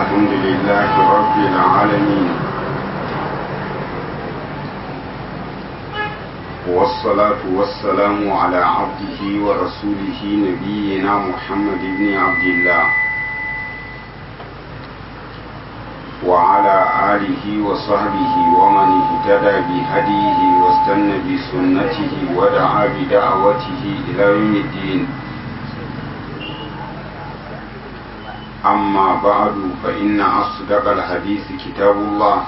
الحمد لله رب العالمين والصلاة والسلام على عبده ورسوله نبينا محمد بن عبد الله وعلى آله وصحبه ومن اهتدى بهديه واستنى بسنته ودعا بدعوته إلى يوم الدين أما بعد فإن أصدق الحديث كتاب الله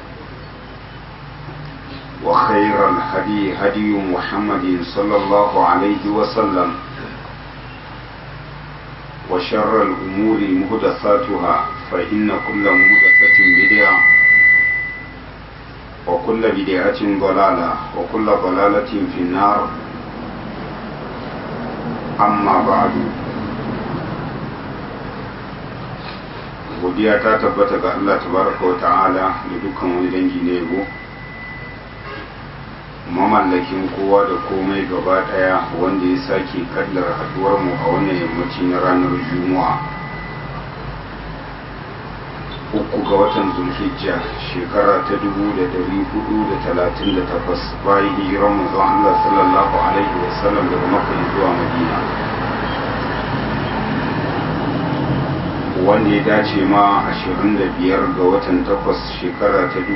وخير الهدي هدي محمد صلى الله عليه وسلم وشر الأمور مهدثاتها فإن كل مهدثة بدعة وكل بدعة ضلالة وكل ضلالة في النار أما بعد godiya ta tabbata ga Allah tabaraka wa ta'ala da dukkan wani dangi na yabo mamallakin kowa da komai gaba daya wanda ya sake kaddara haduwar mu a wannan yammaci na ranar juma'a uku ga watan zulhijja shekara ta dubu da dari hudu da talatin da takwas bayan hijiran manzon Allah sallallahu alaihi wasallam daga makka zuwa madina wanda ya dace ma 25 ga watan 8 shekara ta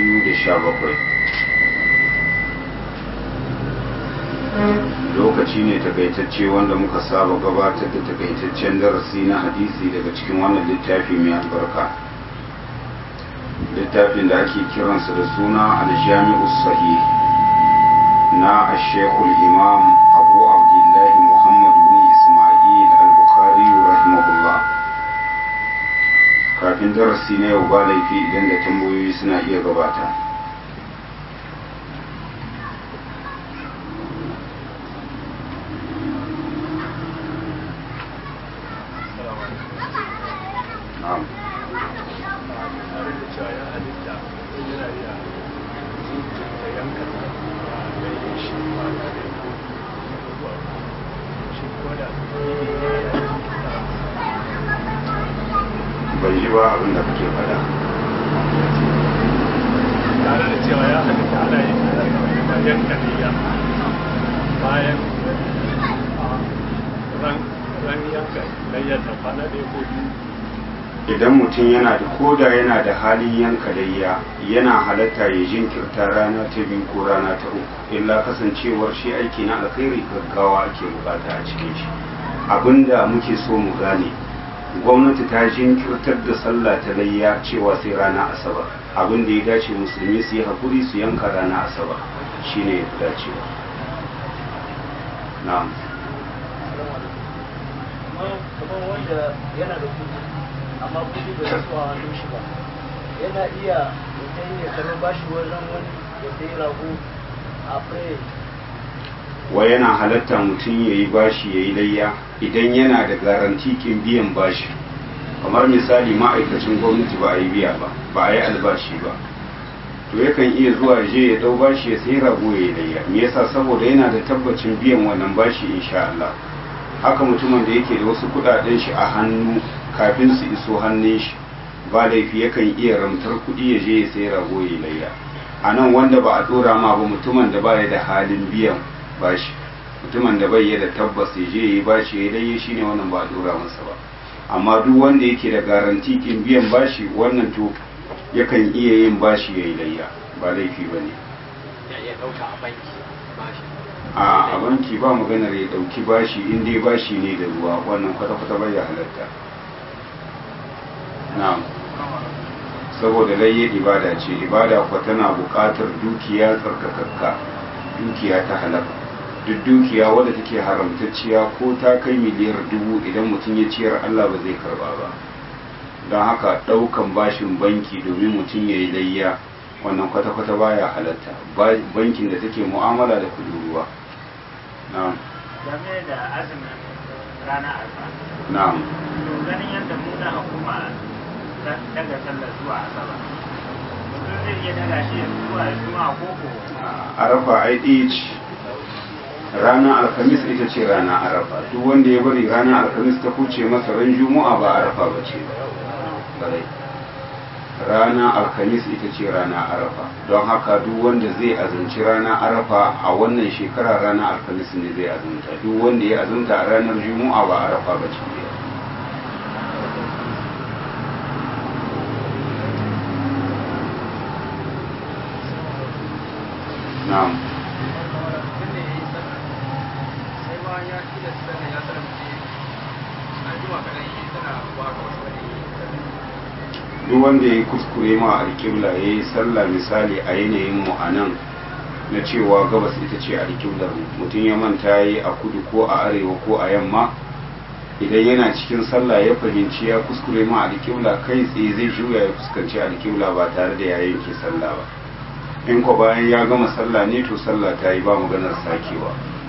2017 lokaci ne takaitacce wanda muka saba gabatar da takaitaccen darasi na hadisi daga cikin wannan littafi mai albarka littafin da ake kiransa da suna aljami'u sahih na ashekul imam abu abdullahi muhammad bin ismail al-bukhari rahimahullah kafin darasi na yau ba laifi idan da tambayoyi suna iya gabata bai ji ba abin da kake faɗa tare da cewa ya halitta ana yin bayan kariya bayan ran yanka layyar da kwana da ya biyu idan mutum yana da koda yana da halin yanka layya yana halatta ya jinkirta rana ta biyu ko rana ta uku illa kasancewar shi aiki na alkhairi gaggawa ake bukata a cikin shi abinda muke so mu gane gwamnati ta jinkirtar da sallah ta layya cewa sai rana asabar abin da ya dace musulmi su yi hakuri su yanka rana asabar shine ya fi dacewa na'am kamar wanda yana da kudi amma kudi bai rasu a hannun shi ba yana iya mutum ya karɓi bashi wajen wani ya sai rago a fure wa yana halatta mutum ya yi bashi ya yi layya idan yana da garanti kin biyan bashi kamar misali ma'aikacin gwamnati ba a yi biya ba ba a yi albashi ba to yakan iya zuwa je ya dau bashi ya sai rago ya yi layya me yasa saboda yana da tabbacin biyan wannan bashi insha Allah haka mutumin da yake da wasu kudaden shi a hannu kafin su iso hannun shi ba laifi yakan iya ramtar kuɗi ya je ya sai rago ya yi layya a nan wanda ba a dora ma ba mutumin da ba ya da halin biyan bashi mutumin da bai da tabbas ya je yi bashi ya dai shine wannan ba a dora masa ba amma duk wanda yake da garanti kin biyan bashi wannan to yakan iya yin bashi ya yi layya ba laifi ba ne ya iya ɗauka a banki bashi a a banki ba maganar ya dauki bashi in dai bashi ne da ruwa wannan kwata-kwata bai ya halatta na'am saboda layya ibada ce ibada kuwa tana buƙatar dukiya tsarkakakka dukiya ta halaka duk dukiya wadda take haramtacciya ko ta kai miliyar dubu idan mutum ya ciyar Allah ba zai karba ba don haka ɗaukan bashin banki domin mutum ya yi layya wannan kwata-kwata baya halatta bankin da take mu'amala da kudin ruwa na'am game da azumin rana arfa na'am to ganin yadda mu na hukuma daga sallar zuwa asabar mutum zai iya daga shi zuwa juma'a koko arafa ai ɗaya ce ranar alhamis ita ce rana arafa duk wanda ya bari ranar alhamis ta kuce masa ran juma'a ba arafa ba ce rana alhamis ita ce rana arafa don haka duk wanda zai azumci rana arafa a wannan shekara rana alhamis ne zai azumta duk wanda ya azumta a ranar juma'a ba arafa ba ce na'am duk wanda ya yi kuskure ma alƙibla ya yi sallah misali a yanayin mu a nan na cewa gabas ita ce alƙiblar mutum ya manta ya yi a kudu ko a arewa ko a yamma idan yana cikin sallah ya fahimci ya kuskure ma alƙibla kai tsaye zai juya ya fuskanci alƙibla ba tare da ya yanke sallah ba in ko bayan ya gama sallah ne to sallah ta yi ba maganar sakewa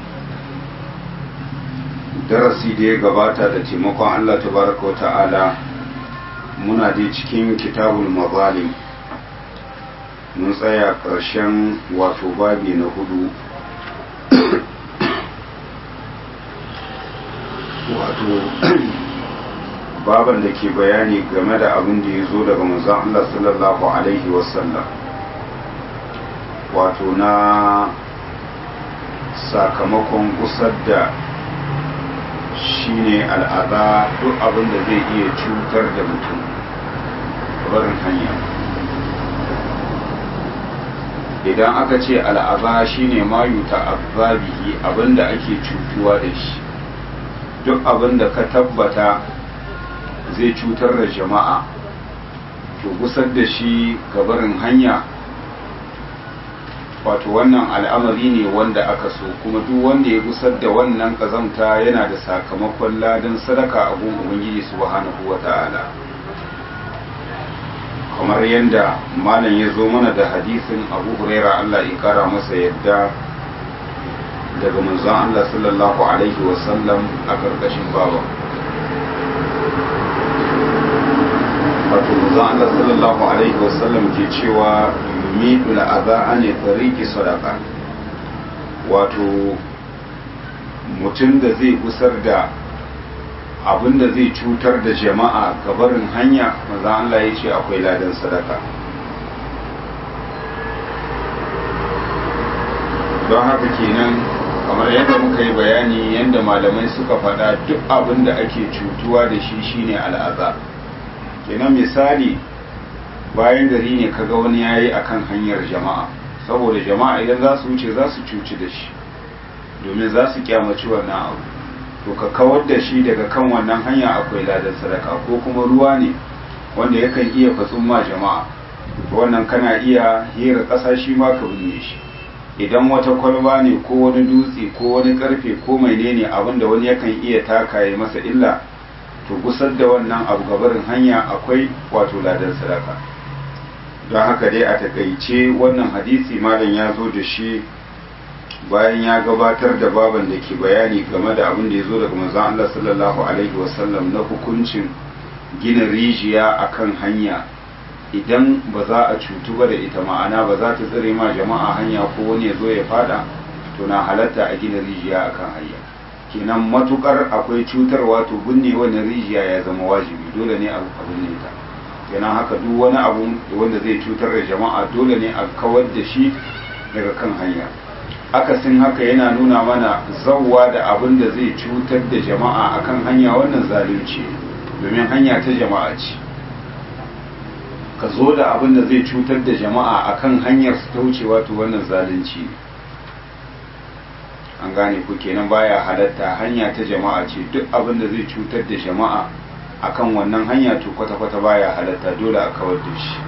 darasi da ya gabata da taimakon allah tabaraka wa ta'ala muna dai cikin kitabul mazalim mun tsaya ƙarshen wato babi na hudu wato baban da ke bayani game da abin da ya zo daga manzon Allah sallallahu alaihi wasallam wato na sakamakon gusar da shine al'ada duk abin da zai iya cutar da mutum barin hanya idan aka ce al'aza shine mayu ta'azzabihi abin da ake cutuwa da shi duk abin da ka tabbata zai cutar da jama'a to gusar da shi gabarin hanya wato wannan al'amari ne wanda aka so kuma duk wanda ya gusar da wannan kazamta yana da sakamakon ladan sadaka a gun ubangiji subhanahu wata'ala kamar yadda malam ya zo mana da hadisin abu huraira allah ya kara masa yadda daga manzon allah sallallahu alaihi wasallam a karkashin baba wato manzon allah sallallahu alaihi wasallam ke cewa yumidu la'aza ne tariki sadaka wato mutum da zai gusar da abin da zai cutar da jama'a gabarin hanya maza Allah ya ce akwai ladan sadaka don haka kenan kamar yadda muka yi bayani yadda malamai suka faɗa duk abin da ake cutuwa da shi shine al'aza kenan misali bayan gari ne kaga wani yayi akan hanyar jama'a saboda jama'a idan za su wuce za su cuci da shi domin za su kyamaci wannan abu to ka kawar da shi daga kan wannan hanya akwai ladan sadaka ko kuma ruwa ne wanda yakan iya fatsun ma jama'a wannan kana iya hira ƙasa shi ma ka binne shi idan wata kwalba ne ko wani dutse ko wani karfe ko menene abin da wani yakan iya taka ya masa illa to gusar da wannan abu gabarin hanya akwai wato ladan sadaka don haka dai a takaice wannan hadisi malam ya zo da shi bayan ya gabatar da baban da ke bayani game da abin da ya zo daga manzon Allah sallallahu alaihi wasallam na hukuncin gina rijiya akan hanya idan ba za a cutu ba da ita ma'ana ba za ta tsare ma jama'a hanya ko wani ya zo ya fada to na halatta a gina rijiya akan hanya kenan matukar akwai cutarwa to binne wannan rijiya ya zama wajibi dole ne a binne ta kenan haka duk wani abu wanda zai cutar da jama'a dole ne a kawar da shi daga kan hanya akasin haka yana nuna mana zawwa da abin da zai cutar da jama'a akan hanya wannan zalunci domin hanya ta jama'a ce ka zo da abin da zai cutar da jama'a akan hanyar su ta wucewa to wannan zalunci ne an gane ku kenan baya halatta hanya ta jama'a ce duk abin da zai cutar da jama'a akan wannan hanya to kwata-kwata baya halatta dole a kawar da shi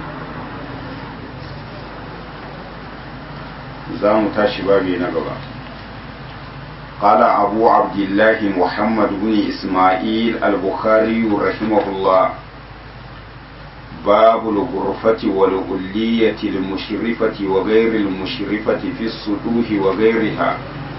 za mu tashi babi na gaba قال أبو عبد الله محمد بن إسماعيل البخاري رحمه الله باب الغرفة والغلية المشرفة وغير المشرفة في السطوح وغيرها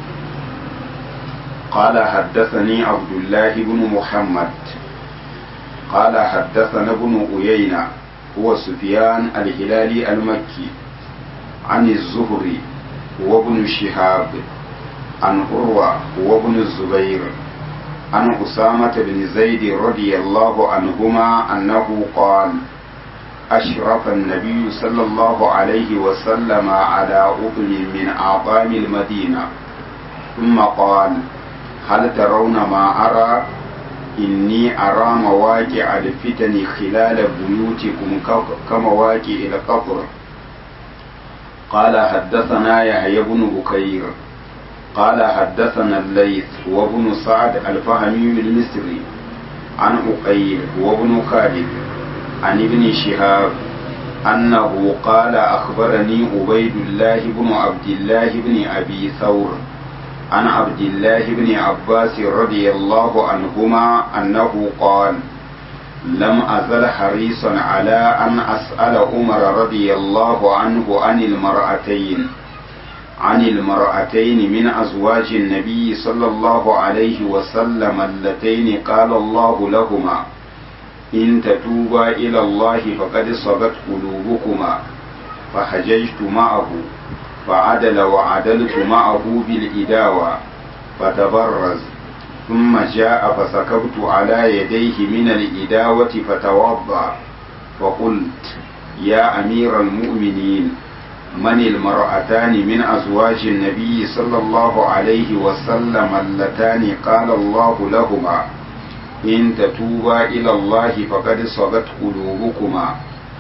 قال حدثني عبد الله بن محمد قال حدثنا ابن أيينة هو سفيان الهلالي المكي عن الزهري وابن شهاب عن عروة وابن الزبير عن أسامة بن زيد رضي الله عنهما أنه قال أشرف النبي صلى الله عليه وسلم على أطل من أعظام المدينة ثم قال هل ترون ما أرى إني أرى مواقع الفتن خلال بيوتكم كمواقع القبر قال حدثنا يحيى بن بكير قال حدثنا الليث وابن سعد الفهمي المصري عن أقيل وابن خالد عن ابن شهاب أنه قال أخبرني عبيد الله بن عبد الله بن أبي ثور عن عبد الله بن عباس رضي الله عنهما أنه قال لم أزل حريصا على أن أسأل عمر رضي الله عنه عن المرأتين عن المرأتين من أزواج النبي صلى الله عليه وسلم اللتين قال الله لهما إن تتوبا إلى الله فقد صغت قلوبكما فحججت معه فعدل وعدلت معه بالإداوة فتبرز ثم جاء فسكبت على يديه من الإداوة فتوضأ فقلت يا أمير المؤمنين من المرأتان من أزواج النبي صلى الله عليه وسلم اللتان قال الله لهما إن تتوبا إلى الله فقد صغت قلوبكما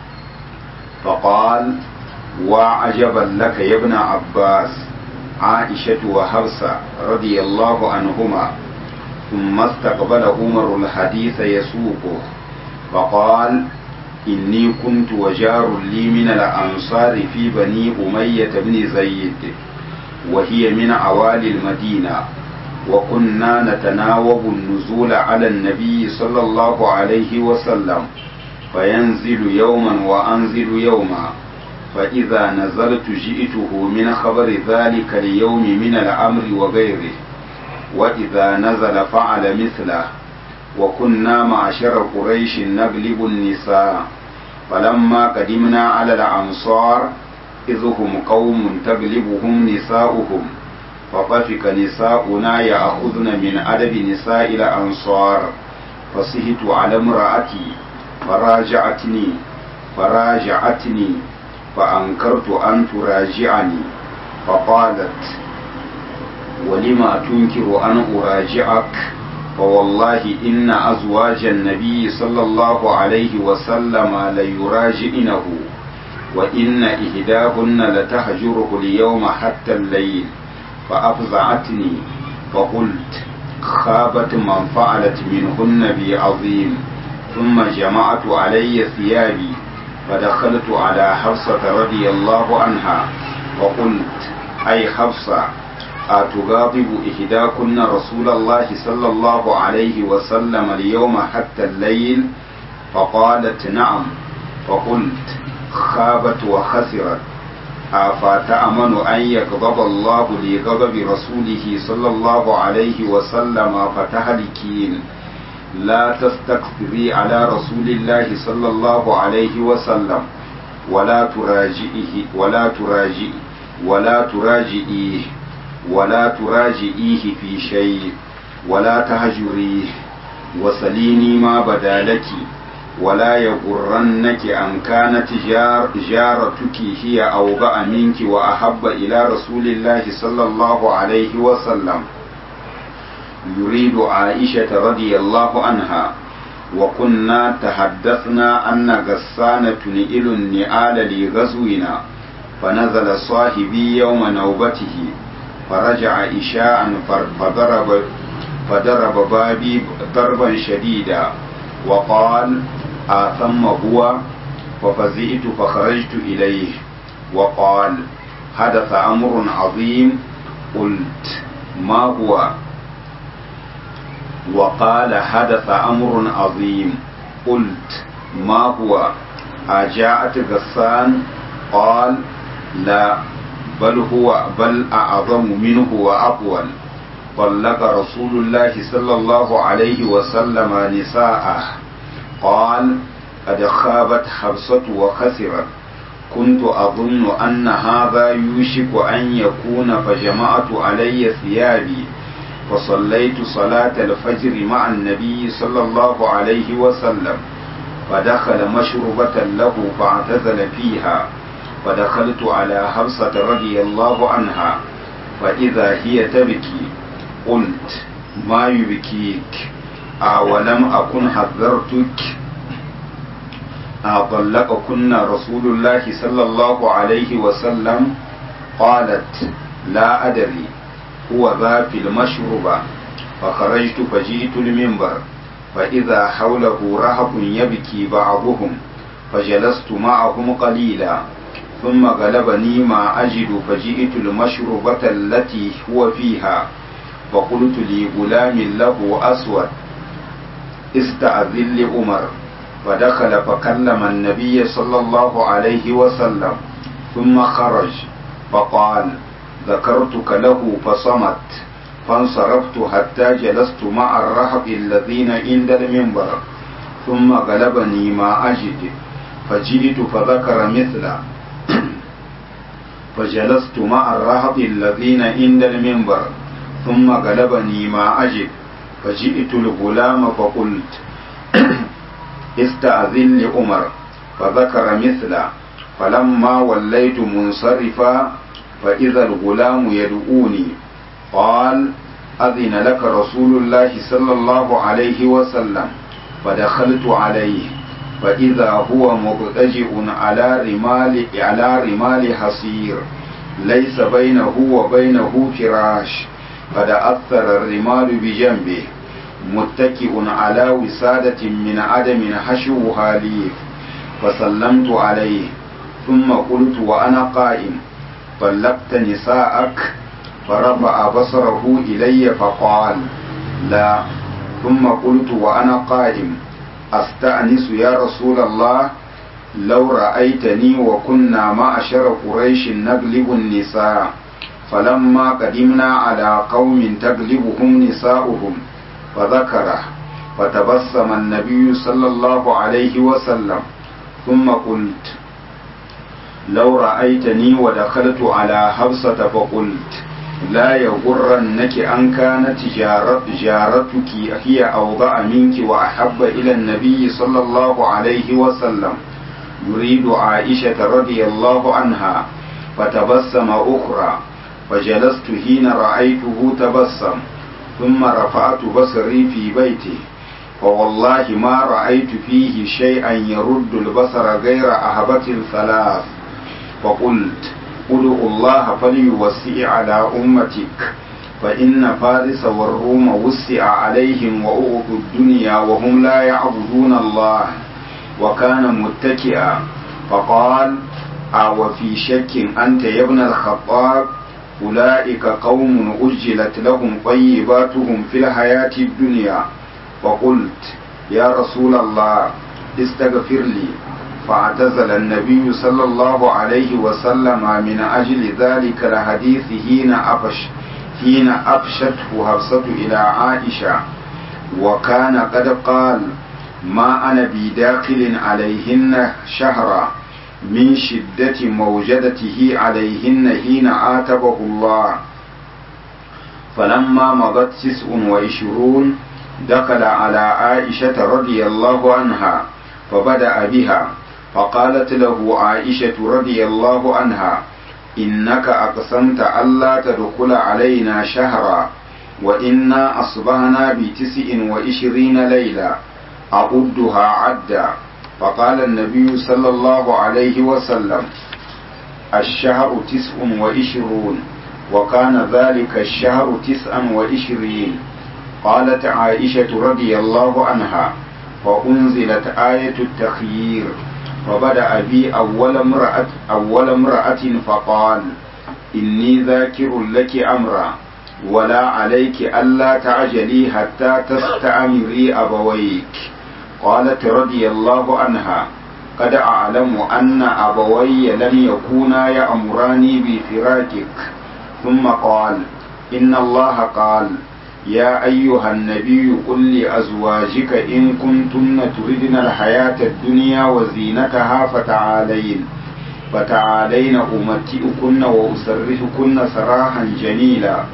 فقال وعجبا لك يا ابن عباس عائشة وحفصة رضي الله عنهما ثم استقبل عمر الحديث يسوقه فقال إني كنت وجار لي من الأنصار في بني أمية بن زيد وهي من عوالي المدينة وكنا نتناوب النزول على النبي صلى الله عليه وسلم فينزل يوما وأنزل يوما فإذا نزلت جئته من خبر ذلك اليوم من الأمر وغيره وإذا نزل فعل مثله وكنا معشر قريش نغلب النساء فلما قدمنا على الأنصار إذ هم قوم تغلبهم نساؤهم فطفق نساؤنا يأخذن من أدب نساء الأنصار فصهت على امرأتي فراجعتني فراجعتني فأنكرت أن تراجعني فقالت ولما تنكر أن أراجعك فوالله إن أزواج النبي صلى الله عليه وسلم ليراجعنه وإن إهداهن لتهجره اليوم حتى الليل فأفزعتني فقلت خابت من فعلت منهن بي عظيم ثم جمعت علي ثيابي فدخلت على حفصة رضي الله عنها وقلت أي حفصة أتغاضب إحداكن رسول الله صلى الله عليه وسلم اليوم حتى الليل فقالت نعم فقلت خابت وخسرت أفتأمن أن يغضب الله لغضب رسوله صلى الله عليه وسلم فتهلكين لا تستكثري على رسول الله صلى الله عليه وسلم ولا تراجئه ولا تراجئ ولا تراجئيه ولا تراجئيه في شيء ولا تهجريه وسليني ما بدا لك ولا يغرنك أن كانت جار جارتك هي أوبأ منك وأحب إلى رسول الله صلى الله عليه وسلم يريد عائشة رضي الله عنها وكنا تحدثنا أن غسان تنئل النعال لغزونا فنزل صاحبي يوم نوبته فرجع إشاء فضرب فضرب بابي ضربا شديدا وقال آثم هو ففزئت فخرجت إليه وقال حدث أمر عظيم قلت ما هو وقال حدث أمر عظيم قلت ما هو أجاءت غسان قال لا بل هو بل أعظم منه وأطول طلق رسول الله صلى الله عليه وسلم نساءه قال قد خابت حبسة وخسرت كنت أظن أن هذا يوشك أن يكون فجمعت علي ثيابي فصليت صلاة الفجر مع النبي صلى الله عليه وسلم فدخل مشربة له فاعتزل فيها فدخلت على حفصة رضي الله عنها فإذا هي تبكي قلت ما يبكيك أولم أكن حذرتك أطلقكن رسول الله صلى الله عليه وسلم قالت لا أدري هو ذا في المشربة فخرجت فجئت المنبر فإذا حوله رهب يبكي بعضهم فجلست معهم قليلا ثم غلبني ما أجد فجئت المشربة التي هو فيها فقلت لغلام له أسود استأذن لعمر فدخل فكلم النبي صلى الله عليه وسلم ثم خرج فقال ذكرتك له فصمت فانصرفت حتى جلست مع الرهب الذين عند المنبر ثم غلبني ما أجد فجئت فذكر مثله فجلست مع الرهب الذين عند المنبر ثم غلبني ما أجد فجئت الغلام فقلت استأذن لعمر فذكر مثله فلما وليت منصرفا فإذا الغلام يدعوني قال أذن لك رسول الله صلى الله عليه وسلم فدخلت عليه فإذا هو مضطجئ على رمال على رمال حصير ليس بينه وبينه فراش قد أثر الرمال بجنبه متكئ على وسادة من عدم حشوها ليف فسلمت عليه ثم قلت وأنا قائم طلقت نساءك فرفع بصره إلي فقال لا ثم قلت وأنا قائم أستأنس يا رسول الله لو رأيتني وكنا معشر قريش نغلب النساء فلما قدمنا على قوم تغلبهم نساؤهم فذكره فتبسم النبي صلى الله عليه وسلم ثم قلت لو رأيتني ودخلت على حفصة فقلت لا يغرنك أن كانت جارت جارتك هي أوضع منك وأحب إلى النبي صلى الله عليه وسلم يريد عائشة رضي الله عنها فتبسم أخرى فجلست حين رأيته تبسم ثم رفعت بصري في بيته فوالله ما رأيت فيه شيئا يرد البصر غير أهبة الثلاث فقلت ادعوا الله فليوسع على أمتك فإن فارس والروم وسع عليهم وأوتوا الدنيا وهم لا يعبدون الله وكان متكئا فقال أو في شك أنت يا ابن الخطاب أولئك قوم أجلت لهم طيباتهم في الحياة الدنيا فقلت يا رسول الله استغفر لي فاعتزل النبي صلى الله عليه وسلم من أجل ذلك الحديث حين أفش حين أفشته حفصة إلى عائشة وكان قد قال ما أنا بداخل عليهن شهرا من شدة موجدته عليهن حين عاتبه الله فلما مضت تسع وعشرون دخل على عائشة رضي الله عنها فبدأ بها فقالت له عائشة رضي الله عنها إنك أقسمت ألا تدخل علينا شهرا وإنا أصبحنا بتسع وعشرين ليلة أعدها عدا فقال النبي صلى الله عليه وسلم الشهر تسع وعشرون وكان ذلك الشهر تسعا وعشرين قالت عائشة رضي الله عنها وأنزلت آية التخيير فبدأ بي أول امرأة أول امرأة فقال إني ذاكر لك أمرا ولا عليك ألا تعجلي حتى تستأمري أبويك قالت رضي الله عنها قد أعلم أن أبوي لم يكونا يأمراني بفراقك ثم قال إن الله قال يا أيها النبي قل لأزواجك إن كنتن تردن الحياة الدنيا وزينتها فتعالين فتعالين أمتئكن وأسرحكن سراحا جميلا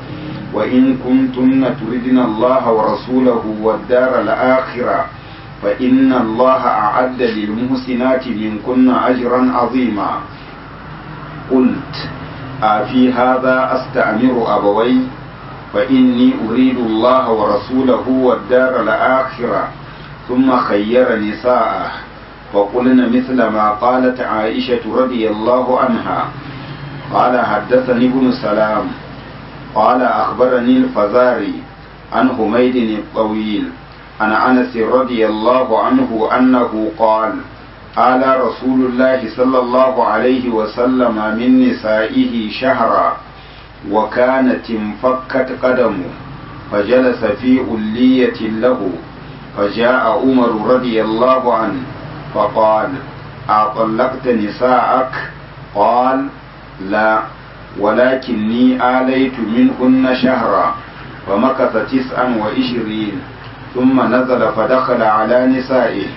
وإن كنتن تردن الله ورسوله والدار الآخرة فإن الله أعد للمحسنات منكن أجرا عظيما قلت أفي هذا أستأمر أبوي فإني أريد الله ورسوله والدار الآخرة ثم خير نساءه فقلن مثل ما قالت عائشة رضي الله عنها قال حدثني ابن سلام قال أخبرني الفزاري عن حميد الطويل عن أنس رضي الله عنه أنه قال قال رسول الله صلى الله عليه وسلم من نسائه شهرا وكانت انفكت قدمه فجلس في ألية له فجاء عمر رضي الله عنه فقال أطلقت نساءك قال لا ولكني آليت منهن شهرا فمكث تسعا وعشرين ثم نزل فدخل على نسائه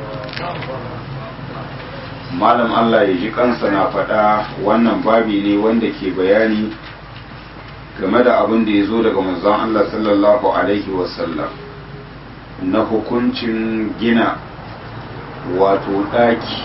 malam Allah ya ji kansa na faɗa wannan babi ne wanda ke bayani game da abin da ya zo daga manzon Allah sallallahu alaihi wasallam na hukuncin gina wato ɗaki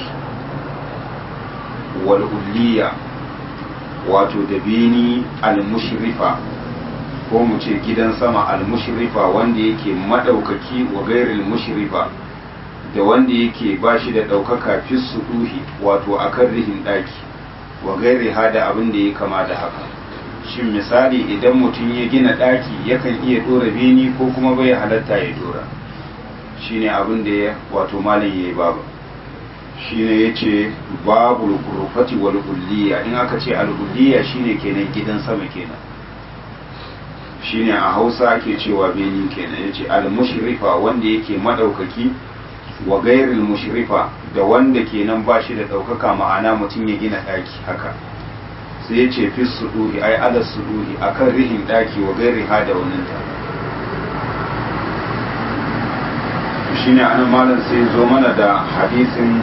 wal'ulliya wato da beni al-mushrifa ko mu ce gidan sama al-mushrifa wanda yake maɗaukaki wa gairil mushrifa da wanda yake ba shi da ɗaukaka fi suɗuhi wato a kan rihin ɗaki wa gairi hada abin da ya kama da haka shin misali idan mutum ya gina ɗaki yakan iya ɗora beni ko kuma bai halatta ya ɗora shine abin da ya wato malam ya yi babu shine ya ce babu rufati wal kulliya in aka ce al kulliya shine kenan gidan sama kenan shine a hausa ake cewa beni kenan ya ce al mushrifa wanda yake madaukaki wa gairil mushrifa da wanda kenan ba shi da ɗaukaka ma'ana mutum ya gina ɗaki haka sai ya ce fi suduhi ai ala suduhi akan rihin ɗaki wa gairi ha da wannan ta shine an malam sai zo mana da hadisin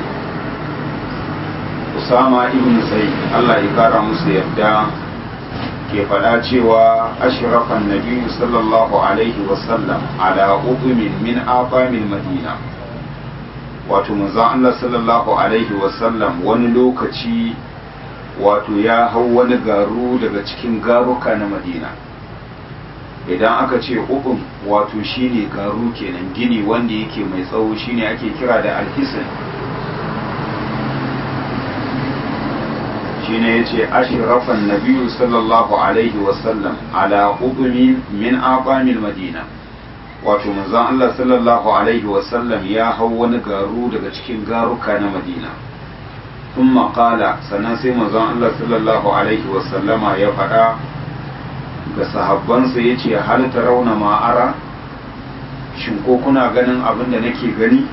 Usama ibn Zaid Allah ya kara musu yadda ke faɗa cewa ashrafan nabiyyu sallallahu alaihi wasallam ala ubumin min afamin madina wato manzon Allah sallallahu alaihi wasallam wani lokaci wato ya hau wani garu daga cikin garuka na madina idan aka ce ukun wato shine garu kenan gini wanda yake mai tsawo shine ake kira da alhisan shine yace ashrafan nabiyyu sallallahu alaihi wasallam ala ubmi min aqamil madina wato manzon Allah sallallahu alaihi wasallam ya hau wani garu daga cikin garuka na madina ثم قال sannan sai manzon Allah sallallahu alaihi wasallama ya faɗa ga sahabbansa ya ce hal rauna ma'ara shin ko kuna ganin abin da nake gani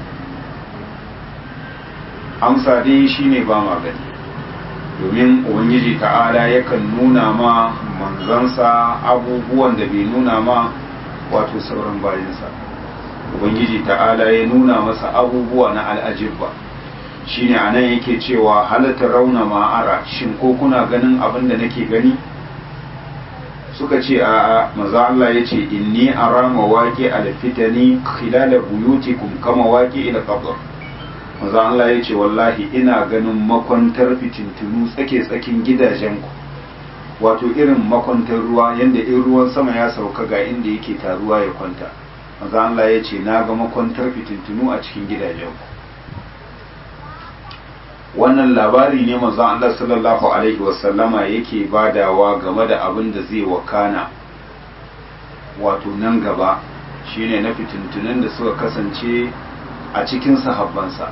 amsa dai shine ba ma gani domin ubangiji ta'ala yakan nuna ma manzansa abubuwan da bai nuna ma wato sauran bayansa ubangiji ta'ala ya nuna masa abubuwa na al'ajibba shine anan yake cewa halatta rauna ma'ara shin ko kuna ganin abin da nake gani suka ce a maza Allah ya ce inni ara mawaqi alfitani khilala buyutikum kama waqi ila qabr maza Allah ya ce wallahi ina ganin makwantar fitintunu tsake tsakin gidajenku wato irin makwantar ruwa yanda in ruwan sama ya sauka ga inda yake taruwa ya kwanta maza Allah ya ce na ga makwantar fitintunu a cikin gidajenku wannan labari ne manzon Allah sallallahu alaihi wasallama yake badawa game da abin da zai wakana wato nan gaba shine na fitintunan da suka kasance a cikin sahabbansa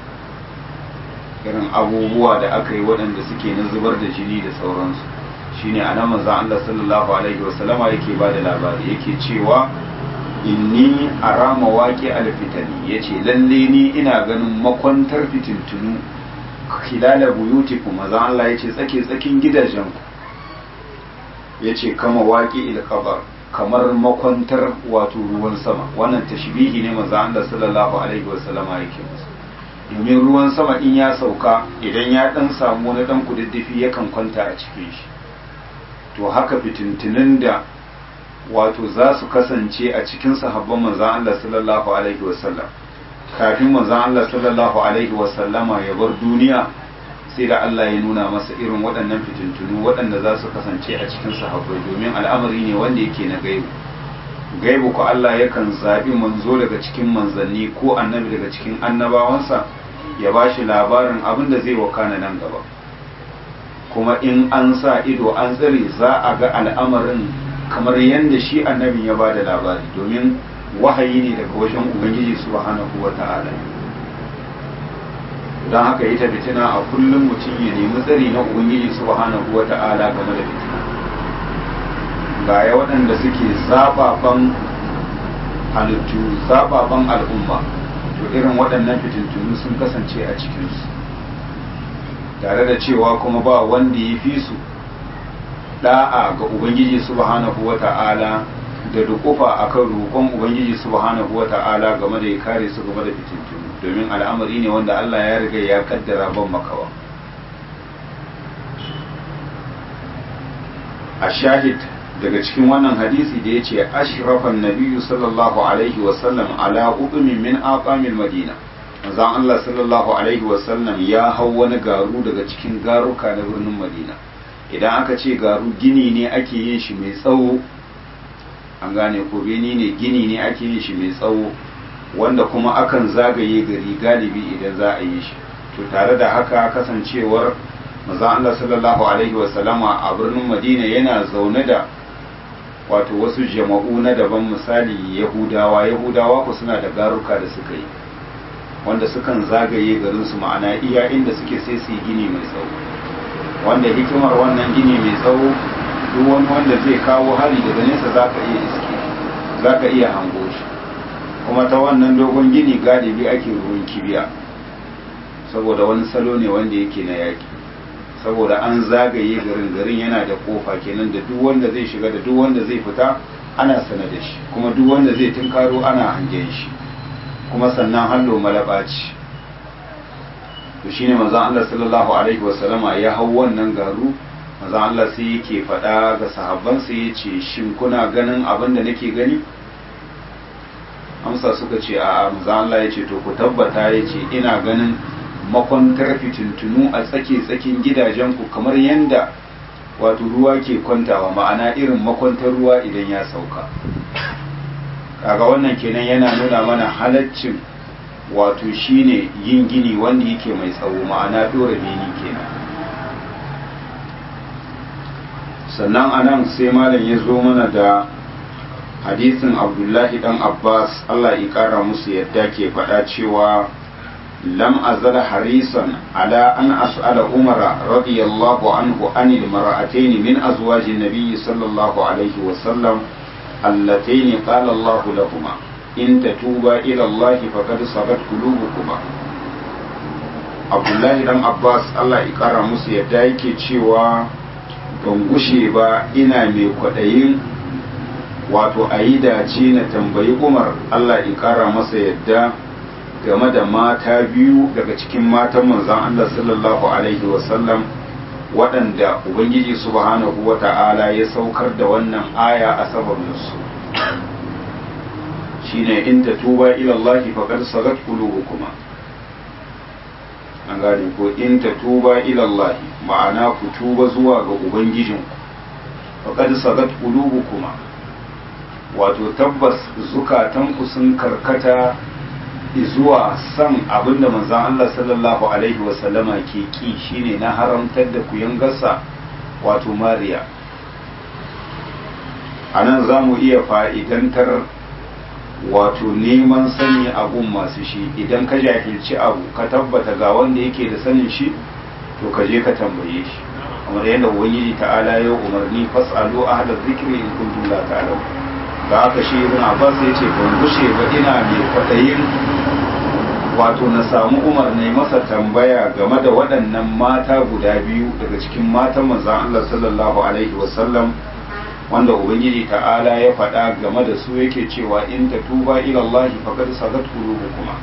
irin abubuwa da aka yi waɗanda suke na zubar da jini da sauransu shine a nan manzon Allah sallallahu alaihi wasallama yake bada labari yake cewa inni arama waƙi alfitani yace lalle ni ina ganin makwantar fitintunu khilala buyutikum maza Allah yace tsake tsakin gidajenku yace kama waqi il qabar kamar makwantar wato ruwan sama wannan tashbihi ne maza Allah sallallahu alaihi wasallama yake musu domin ruwan sama in ya sauka idan ya dan samu wani dan kududdufi yakan kwanta a cikin shi to haka fitintunin da wato za su kasance a cikin sahabban manzan Allah sallallahu alaihi wasallam kafin manzan Allah sallallahu alaihi wasallama ya bar duniya sai da Allah ya nuna masa irin waɗannan fitintunu waɗanda za su kasance a cikin sahabbai domin al'amari ne wanda yake na gaibu gaibu ko Allah yakan zaɓi manzo daga cikin manzanni ko annabi daga cikin annabawansa ya ba shi labarin abin da zai wakana nan gaba kuma in an sa ido an tsare za a ga al'amarin kamar yadda shi annabin ya ba da labari domin wahayi ne daga wajen ubangiji subhanahu wa ta'ala don haka ita fitina a kullum mutum ya nemi tsari na ubangiji subhanahu wa ta'ala game da fitina ga ya waɗanda suke zababan halittu zababan al'umma to irin waɗannan fitintunu sun kasance a cikinsu tare da cewa kuma ba wanda ya fi su da'a ga ubangiji subhanahu wa ta'ala da dukufa akan roƙon ubangiji subhanahu wa ta'ala game da ya kare su game da fitintunu domin al'amari ne wanda Allah ya riga ya kaddara ban makawa a shahid daga cikin wannan hadisi da ya ce ashrafan nabiyu sallallahu alaihi wasallam ala udumin min aqamil madina manzon Allah sallallahu alaihi wasallam ya hau wani garu daga cikin garuka na birnin madina idan aka ce garu gini ne ake yin shi mai tsawo an gane ko beni ne gini ne ake yin shi mai tsawo wanda kuma akan zagaye gari galibi idan za a yi shi to tare da haka kasancewar maza Allah sallallahu alaihi wasallama a birnin Madina yana zaune da wato wasu jama'u na daban misali Yahudawa Yahudawa ku suna da garuka da suka yi wanda sukan zagaye garin su ma'ana iya inda suke sai su yi gini mai tsawo wanda hikimar wannan gini mai tsawo duk wani wanda zai kawo hari daga nesa zaka iya iske zaka iya hango shi kuma ta wannan dogon gini galibi ake ruwan kibiya saboda wani salo ne wanda yake na yaki saboda an zagaye garin garin yana da kofa kenan da duk wanda zai shiga da duk wanda zai fita ana sana da shi kuma duk wanda zai tunkaro ana hangen shi kuma sannan hallo malaba ce to shine manzon Allah sallallahu alaihi wasallama ya hau wannan garu manzon Allah sai yake faɗa ga sahabban sai ya ce shin kuna ganin abin da nake gani amsa suka ce a manzon Allah ya ce to ku tabbata ya ce ina ganin makwantar fitintunu a tsake-tsakin gidajenku kamar yadda wato ruwa ke kwantawa ma'ana irin makwantar ruwa idan ya sauka kaga wannan kenan yana nuna mana halaccin wato shine yin gini wanda yake mai tsawo ma'ana dora beni kenan sannan anan sai malam ya zo mana da hadisin abdullahi dan abbas allah ya kara musu yadda ke faɗa cewa لم أزل حريصا على أن أسأل عمر رضي الله عنه عن المرأتين من أزواج النبي صلى الله عليه وسلم اللتين قال الله لهما إن تتوبا إلى الله فقد صغت قلوبكما عبد الله بن عباس الله يقرا musu yadda yake cewa ban gushe ba ina mai kwaɗayin wato a yi dace na tambayi umar Allah ya ƙara masa yadda game da mata biyu daga cikin matan manzon Allah sallallahu alaihi wasallam waɗanda Ubangiji subhanahu wa ta'ala ya saukar da wannan aya a sababinsu shine in ta tuba ilallahi faqad sagat qulubukuma an gane ko in ta tuba ilallahi ma'ana ku tuba zuwa ga ubangijinku faqad sagat qulubukuma wato tabbas zukatanku sun karkata zuwa san abinda manzan Allah sallallahu Alaihi wasallama ke ki shine na haramtar da kuyangarsa wato mariya a nan za mu iya fa'idantar wato neman sani abun masu shi idan ka jahilci abu ka tabbata ga wanda yake da sanin shi to ka je ka tambaye shi kamar yadda ubangiji ta'ala ya umarni fas'alu ahla zikri in kuntum la ta'lamun da haka shi ibn abbas ya ce ban gushe ba ina mai kwaɗayin wato na samu umar ne masa tambaya game da waɗannan mata guda biyu daga cikin matan manzan Allah sallallahu alaihi wasallam wanda ubangiji ta'ala ya faɗa game da su yake cewa in ta tuba ila Allah faqad sagat qulubukuma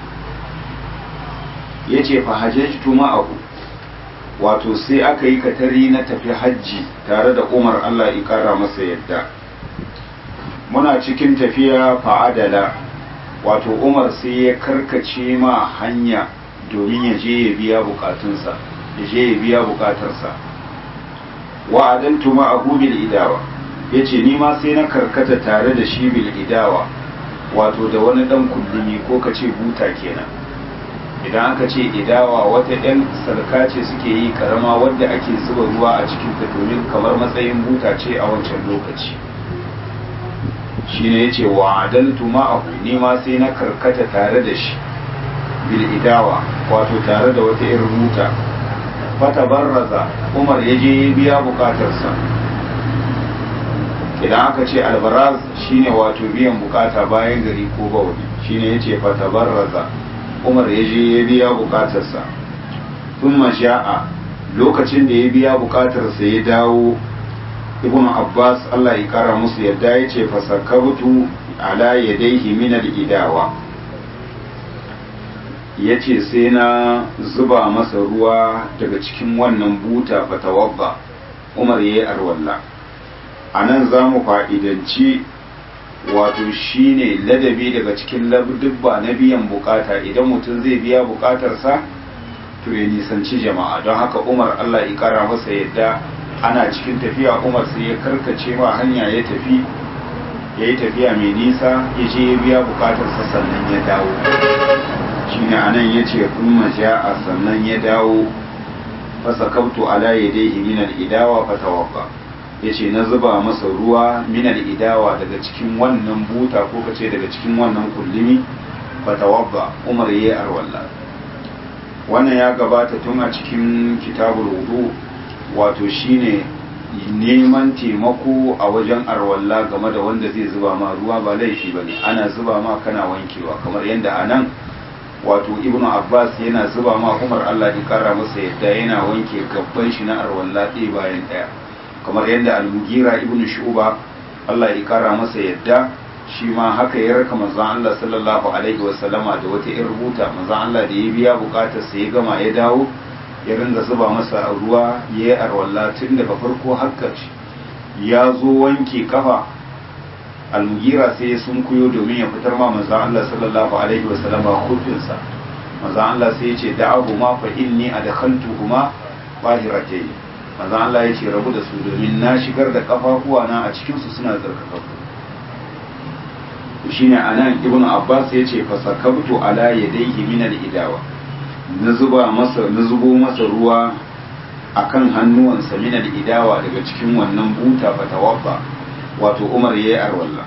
yace fa hajjtu ma'ahu wato sai aka yi katari na tafi hajji tare da Umar Allah ya kara masa yadda muna cikin tafiya fa'adala wato umar sai ya karkace ma hanya domin ya je ya biya bukatunsa ya je ya biya bukatarsa wa adaltu ma'ahu bil idawa yace ni ma sai na karkata tare da shi bil idawa wato da wani dan kullumi ko kace buta kenan idan aka ce idawa wata ɗan sarka ce suke yi karama wadda ake zuba ruwa a cikin ta domin kamar matsayin buta ce a wancan lokaci shine yace wa adaltu ma'ahu ni ma sai na karkata tare da shi bil idawa wato tare da wata irin buta fata barraza umar ya je biya bukatarsa idan aka ce albaraz shine wato biyan bukata bayan gari ko bawani shine yace fata barraza umar ya je ya biya bukatarsa thumma sha'a lokacin da ya biya bukatarsa ya dawo ibn abbas Allah ya kara musu yadda ya ce fasakabtu ala yadayhi min al-idawa ya ce sai na zuba masa ruwa daga cikin wannan buta fatawabba umar ya yi arwalla a nan za mu fa'idanci wato shine ladabi daga cikin labdubba na biyan bukata idan mutum zai biya bukatarsa to ya nisanci jama'a don haka umar allah ya kara masa yadda ana cikin tafiya umar sai ya karkace ma hanya ya tafi ya yi tafiya mai nisa ya je ya biya bukatarsa sannan ya dawo shine anan ya ce kuma a sannan ya dawo fasakabtu ala yadayhi min al-idawa fatawaffa yace na zuba masa ruwa min al-idawa daga cikin wannan buta ko kace daga cikin wannan kullumi fatawaffa umar yayi arwalla wannan ya gabata tun a cikin kitabul wudu wato shine neman taimako a wajen arwalla game da wanda zai zuba ma ruwa ba laifi bane ana zuba ma kana wankewa kamar yadda anan wato ibnu abbas yana zuba ma umar allah ya kara masa yadda yana wanke gabban shi na arwalla ɗaya bayan ɗaya kamar yadda al-mugira ibnu shuba allah ya kara masa yadda shi ma haka ya raka manzon allah sallallahu alaihi wa sallama da wata irin rubuta manzon allah da ya biya bukatar sa ya gama ya dawo ya ringa zuba masa ruwa ya yi arwalla tun daga farko har ya zo wanke kafa almugira sai ya sunkuyo domin ya fitar ma manzan Allah sallallahu alaihi wa sallama hukunsa manzan Allah sai ya ce da'ahu ma fa inni adkhaltuhuma bahiratayn manzan Allah ya ce rabu da su domin na shigar da kafafuwa na a cikin su suna tsarkakaku shine anan ibnu abbas ya ce fasakabtu ala yadayhi min al-idawa na zuba masa na zubo masa ruwa akan hannuwansa min al-idawa daga cikin wannan buta fatawaffa wato umar ya yi arwalla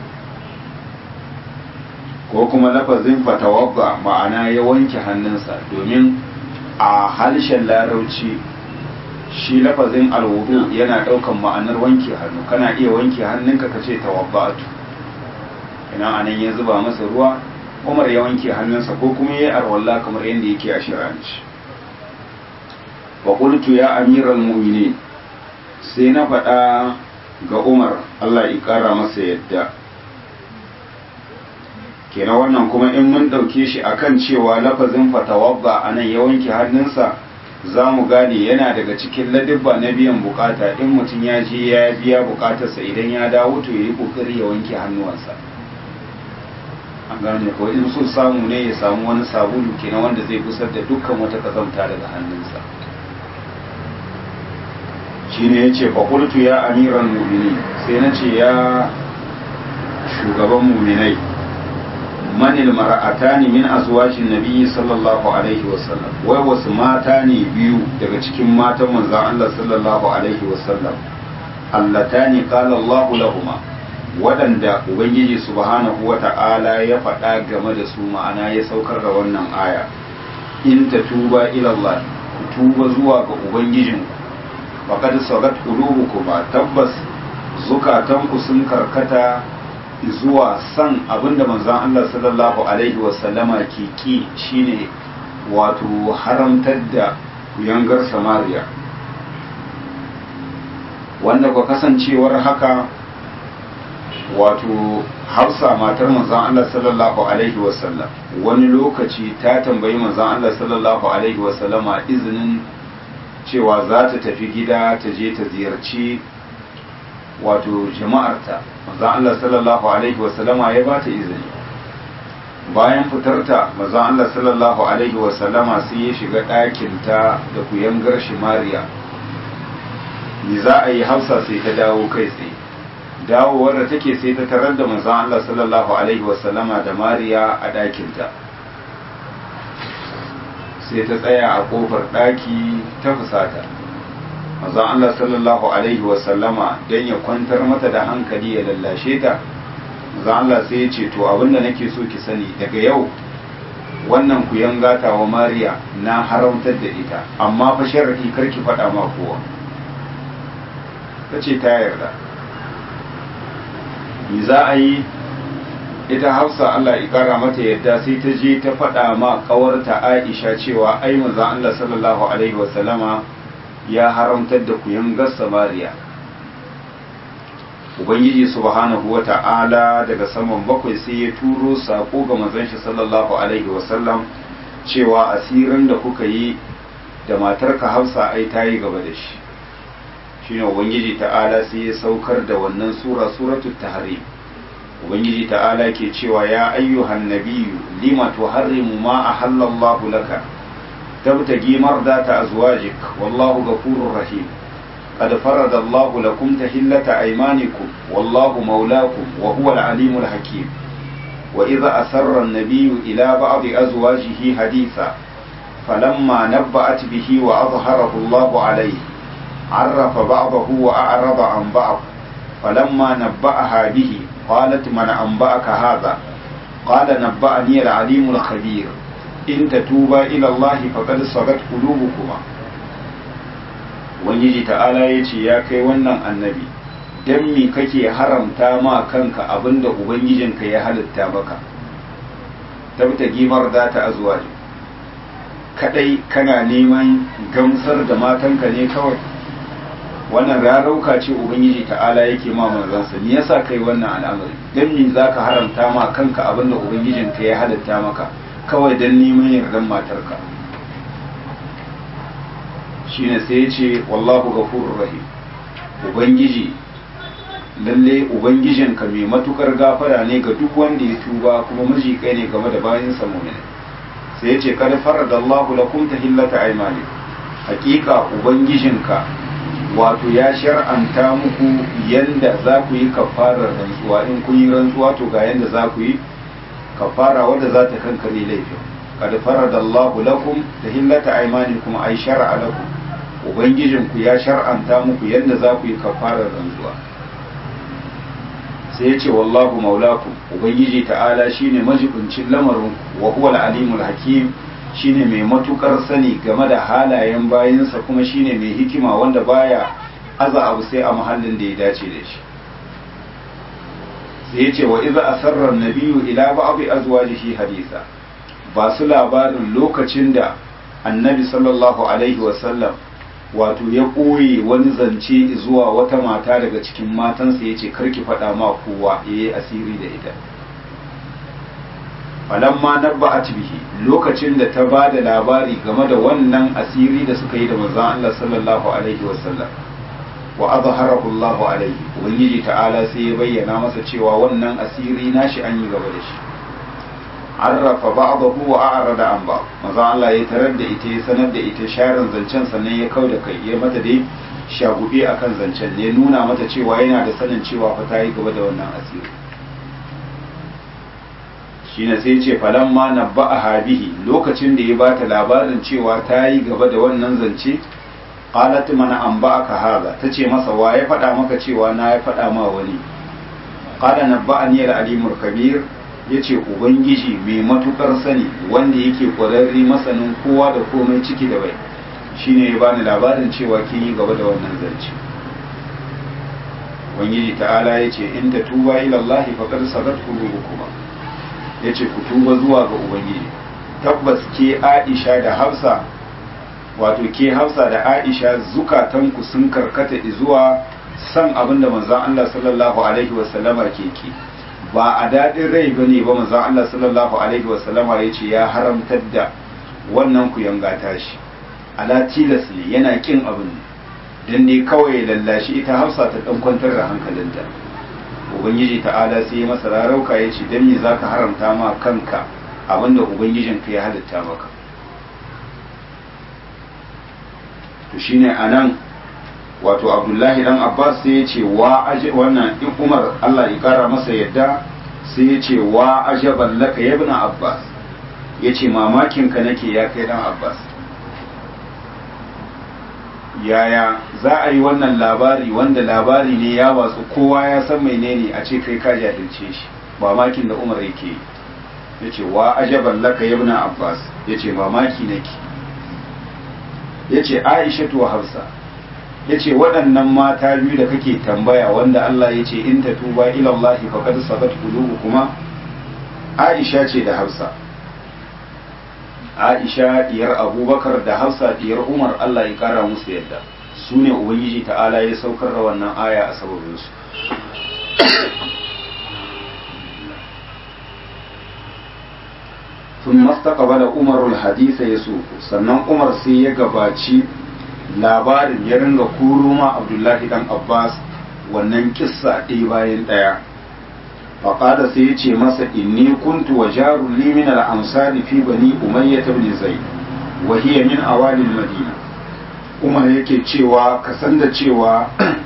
ko kuma lafazin fatawabba ma'ana ya wanke hannunsa domin a harshen larauci shi lafazin alwudu yana daukan ma'anar wanke hannu kana iya wanke hannunka ka ce tawabbatu ina anan ya zuba masa ruwa umar ya wanke hannunsa ko kuma ya yi arwalla kamar yadda yake a shiranci wa qultu ya amiral mu'minin sai na faɗa ga Umar Allah ya ƙara masa yadda kenan wannan kuma in mun ɗauke shi akan cewa lafazin fatawabba a nan ya wanke hannunsa za mu gane yana daga cikin ladibba na biyan bukata in mutum ya je ya biya bukatarsa idan ya dawo to ya yi ƙoƙari ya wanke hannuwansa an gane ko in so samu ne ya samu wani sabulu kenan wanda zai kusar da dukkan wata kazamta daga hannunsa shine ya ce fakultu ya amiran mumini sai na ce ya shugaban muminai manil mara'atani min azwajin nabiyyi sallallahu alaihi wasallam wai wasu mata ne biyu daga cikin matan manzon Allah sallallahu alaihi wasallam allatani qala Allah lahuma waɗanda ubangiji subhanahu wata'ala ya faɗa game da su ma'ana ya saukar da wannan aya in ta tuba ila Allah ku tuba zuwa ga ubangijinku faƙad sagat kuma tabbas zukatanku sun karkata zuwa san abinda manzon Allah sallallahu alaihi wasallama ke ki shine wato haramtar da yangar samariya wanda kwa kasancewar haka wato hafsa matar manzon Allah sallallahu alaihi wasallam wani lokaci ta tambayi manzon Allah sallallahu alaihi wasallama izinin cewa za ta tafi gida ta je ta ziyarci wato jama'arta manzon Allah sallallahu alaihi wasallama ya ba ta izini bayan fitarta manzon Allah sallallahu alaihi wasallama sai ya shiga ɗakinta da kuyangar shi Mariya ni za a yi hausa sai ta dawo kai tsaye dawowar da take sai ta tarar da manzon Allah sallallahu alaihi wasallama da Mariya a ɗakinta sai ta tsaya a kofar ɗaki ta fusata manzon Allah sallallahu alaihi wasallama don ya kwantar mata da hankali ya lallashe ta manzon Allah sai ya ce to abinda nake so ki sani daga yau wannan ku yangata wa Mariya na haramtar da ita amma fa sharri karki faɗa ma kowa ta ce ta yarda me za a yi ita hafsa Allah ya kara mata yadda sai ta je ta faɗa ma ƙawarta Aisha cewa ai manzon Allah sallallahu alaihi wasallama ya haramtar da kuyan gassa Mariya Ubangiji subhanahu wa ta'ala daga saman bakwai sai ya turo sako ga manzon shi sallallahu alaihi wasallam cewa asirin da kuka yi da matarka Hafsa ai ta yi gaba da shi shine Ubangiji ta'ala sai ya saukar da wannan sura suratul tahrim ubangiji ta'ala ke cewa ya ayyuhan nabiyyu lima tuharrimu ma ahallallahu laka tabtagi mardata azwajik wallahu ghafurur rahim qad farada Allahu lakum tahillata aymanikum wallahu mawlakum wa huwal alimul hakim wa idha asarra an-nabiyyu ila ba'di azwajihi haditha falamma nabba'at bihi wa adhharahu Allahu alayhi عرف بعضه وأعرض عن بعض فلما نبأها به قالت من أنبأك هذا قال نبأني العليم الخبير إن تتوبا إلى الله فقد صغت قلوبكما Ubangiji ta'ala ya ce ya kai wannan annabi don me kake haramta ma kanka abinda Ubangijinka ya halitta maka tabta gimar da ta azuwa kadai kana neman gamsar da matanka ne kawai wannan rarauka ce ubangiji ta'ala yake ma manzansa me yasa kai wannan al'amari dan me zaka haramta ma kanka abinda ubangijin ka ya halitta maka kawai dan neman yardan matarka shine sai ya ce wallahu ghafurur rahim ubangiji lalle ubangijin ka mai matukar gafara ne ga duk wanda ya tuba kuma miji kai ne game da bayin sa mu'min sai ya ce kad faradallahu lakum tahillata aymani hakika ubangijinka wato ya shar'anta muku yanda za ku yi kafarar rantsuwa in kun yi rantsuwa to ga yanda za ku yi kafara wadda za ta kankare laifin kad farada Allahu lakum tahillata aymanikum ay shar'a lakum ubangijin ku ya shar'anta muku yanda za ku yi kafarar rantsuwa sai ya ce wallahu maulakum ubangiji ta'ala shine majibincin lamarin wa huwa al-alimul hakim shine mai matukar sani game da halayen bayinsa kuma shine mai hikima wanda baya aza abu sai a mahallin da ya dace da shi sai yace wa iza asarra nabiyyu ila ba'd azwajihi hadisa ba su labarin lokacin da annabi sallallahu alaihi wasallam wato ya ɓoye wani zance zuwa wata mata daga cikin matansa ya ce karki faɗa ma kowa ya yi asiri da ita falamma nabba'at bihi lokacin da ta ba da labari game da wannan asiri da suka yi da manzon Allah sallallahu alaihi wasallam wa azharahu Allah alaihi ubangiji ta'ala sai ya bayyana masa cewa wannan asiri nashi an yi gaba da shi arrafa ba'dahu wa a'rada an ba manzon Allah ya tarar da ita ya sanar da ita sharin zancen sannan ya kauda kai ya mata dai shagube akan zancen ne nuna mata cewa yana da sanin cewa fa ta yi gaba da wannan asiri shine sai ce falamma nabba'aha bihi lokacin da ya bata labarin cewa ta yi gaba da wannan zance qalat mana an ba'aka haza tace masa wa ya faɗa maka cewa na ya faɗa ma wani qala nabba'ani al-alimul kabir yace ubangiji mai matukar sani wanda yake kwararre masanin kowa da komai ciki da bai shine ya bani labarin cewa kin yi gaba da wannan zance ubangiji ta'ala yace in tatuba ila Allah faqad sadat qulubukuma ya ce ku tuba zuwa ga ubangiji tabbas ke aisha da hafsa wato ke hafsa da aisha zukatanku sun karkata zuwa san abin da manzan Allah sallallahu alaihi wasallama ke ki ba a daɗin rai ba ne ba manzan Allah sallallahu alaihi wasallama ya ce ya haramtar da wannan ku yanga tashi ala tilas ne yana kin abin dan ne kawai lallashi ita hafsa ta dan kwantar da hankalinta ubangiji ta'ala sai ya masa rarauka ya ce dan me zaka haramta ma kanka abinda ubangijinka ya halitta maka to shine anan wato abdullahi dan abbas sai ya ce wa aje wannan in umar allah ya kara masa yadda sai ya ce wa ajaban laka ya ibn abbas ya ce mamakin ka nake ya kai dan abbas yaya za a yi wannan labari wanda labari ne ya watsu kowa ya san menene a ce kai ka jahilce shi mamakin da umar yake yi ya ce wa ajaban laka ya ibn abbas ya ce mamaki nake ya ce aisha wa hafsa ya ce waɗannan mata biyu da kake tambaya wanda Allah ya ce in ta tuba ilallahi faqad sabat kuma Aisha ce da Hafsa Aisha diyar Abubakar da Hafsa diyar Umar Allah ya kara musu yadda su ne Ubangiji ta'ala ya saukar da wannan aya a sababin su ثم استقبل عمر الحديث يسوق sannan Umar sai ya gabaci labarin ya ringa kuro ma abdullahi dan abbas wannan kissa ɗaya bayan ɗaya faƙada sai ya ce masa inni kuntu wa jarun li min al-ansari fi bani umayya ibn zaid wa hiya min awali madina umar yake cewa ka san da cewa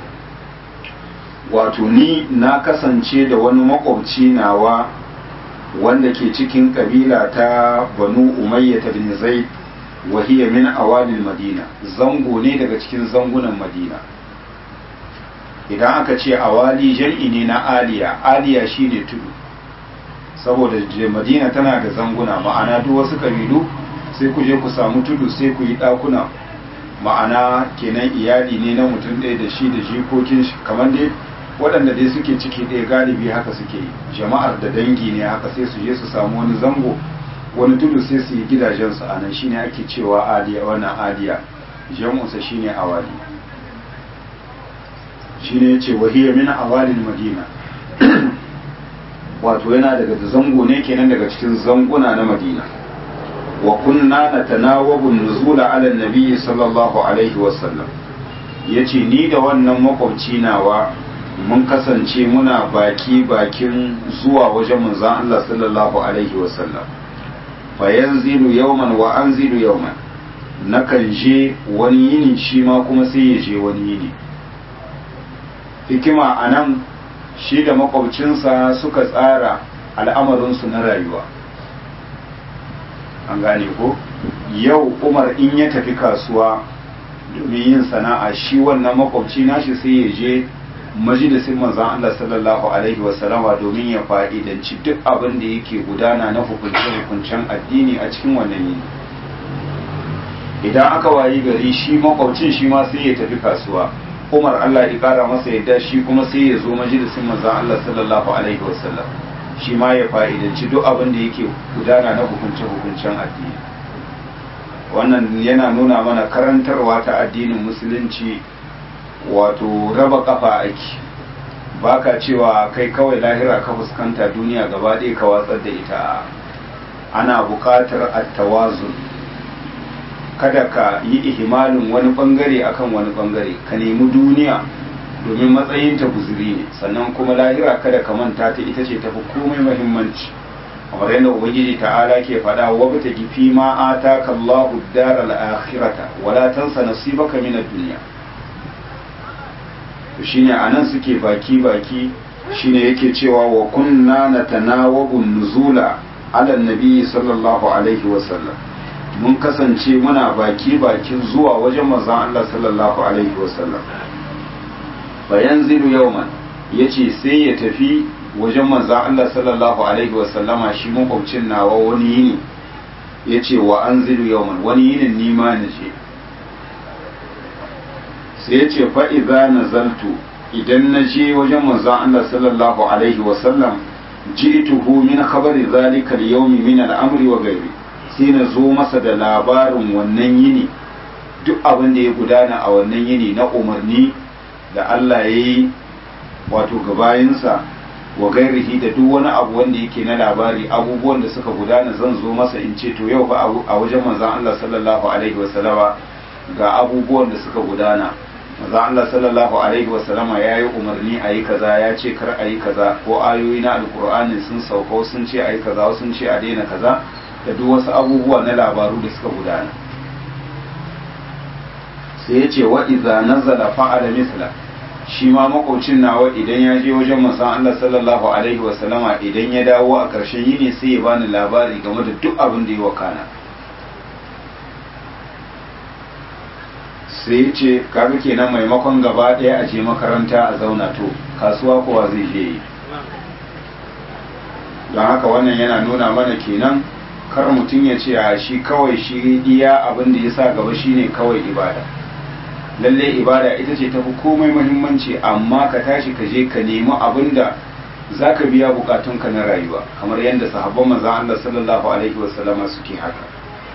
wato ni na kasance da wani makwabci nawa wanda ke cikin kabila ta banu umayya ibn zaid وهي من أوائل madina zango ne daga cikin zangunan madina idan aka ce awali jam'i ne na aliya aliya shine tudu saboda madina tana da zanguna ma'ana duk wasu kabilu sai ku je ku samu tudu sai ku yi ɗakuna ma'ana kenan iyali ne na mutum ɗaya da shi da jikokin shi kamar dai waɗanda dai suke ciki ɗaya galibi haka suke jama'ar da dangi ne haka sai su je su samu wani zango wani tudu sai su yi gidajensu a nan shine ake cewa aliya wannan aliya jamusa shine awali shine yace wahiya min awalin madina wato yana daga zango ne kenan daga cikin zanguna na madina wa kunna natanawabu nuzula ala nabiyyi sallallahu alaihi wasallam yace ni da wannan makwabci nawa mun kasance muna baki bakin zuwa wajen manzon Allah sallallahu alaihi wasallam fayanzilu yawman wa anzilu yawman nakan je wani yini shi ma kuma sai ya je wani yini hikima a nan shi da makwabcinsa suka tsara al'amarinsu na rayuwa an gane ko yau umar in ya tafi kasuwa domin yin sana'a shi wannan makwabci nashi sai ya je majalisin manzan Allah sallallahu alaihi wasallama domin ya fa'idanci duk abin da yake gudana na hukunce-hukuncen addini a cikin wannan yini idan aka wayi gari shi makwabcin shi ma sai ya tafi kasuwa umar Allah ya kara masa yadda shi kuma sai ya zo majalisin manzan Allah sallallahu alaihi wasallam shi ma ya fa'idanci duk abin da yake gudana na hukunce-hukuncen addini wannan yana nuna mana karantarwa ta addinin musulunci wato raba kafa aiki ba ka cewa kai kawai lahira ka fuskanta duniya gaba ɗaya ka watsar da ita ana buƙatar attawazun kada ka yi ihimalin wani bangare akan wani bangare ka nemi duniya domin matsayin ta guzuri ne sannan kuma lahira kada ka manta ta ita ce tafi komai muhimmanci kamar yadda ubangiji ta'ala ke faɗa wa bata gifi ma ataka Allahu daral akhirata wala tansa nasibaka min ad-dunya shine anan suke baki baki shine yake cewa wa kunna natanawabu nuzula ala nabi sallallahu alaihi wa sallam mun kasance muna baki bakin zuwa wajen manzon Allah sallallahu alaihi wa sallam bayan zilu yauman yace sai ya tafi wajen manzon Allah sallallahu alaihi wa sallama shi makwabcin nawa wani yini yace wa anzilu yauman wani yinin ni ma na je sai ya ce fa'iza na zaltu idan na je wajen manzan Allah sallallahu Alaihi wasallam ji tuhu min khabari zalikal yaumi min al'amri wa gairi sai na zo masa da labarin wannan yini duk abin da ya gudana a wannan yini na umarni da Allah ya yi wato gabayinsa wa gairihi da duk wani abu wanda yake na labari abubuwan da suka gudana zan zo masa in ce to yau ba a wajen manzan Allah sallallahu Alaihi wasallama ga abubuwan da suka gudana maza Allah sallallahu alaihi wasallama ya yi umarni a yi kaza ya ce kar a yi kaza ko ayoyi na alkur'ani sun sauka sun ce a yi kaza sun ce a daina kaza da duk wasu abubuwa na labaru da suka gudana sai ya ce wa iza nazala fa'ala misla shi ma makocin nawa idan ya je wajen manzon Allah sallallahu alaihi wasallama idan ya dawo a ƙarshen yini sai ya bani labari game da duk abin da ya wakana sai ya ce kaga kenan maimakon gaba ɗaya a je makaranta a zauna to kasuwa kowa zai je yi don haka wannan yana nuna mana kenan kar mutum ya ce a shi kawai shi iya abin da ya sa gaba shine kawai ibada lalle ibada ita ce tafi komai muhimmanci amma ka tashi ka je ka nemi abin da za ka biya bukatunka na rayuwa kamar yadda sahabban manzan Allah sallallahu alaihi wasallama suke haka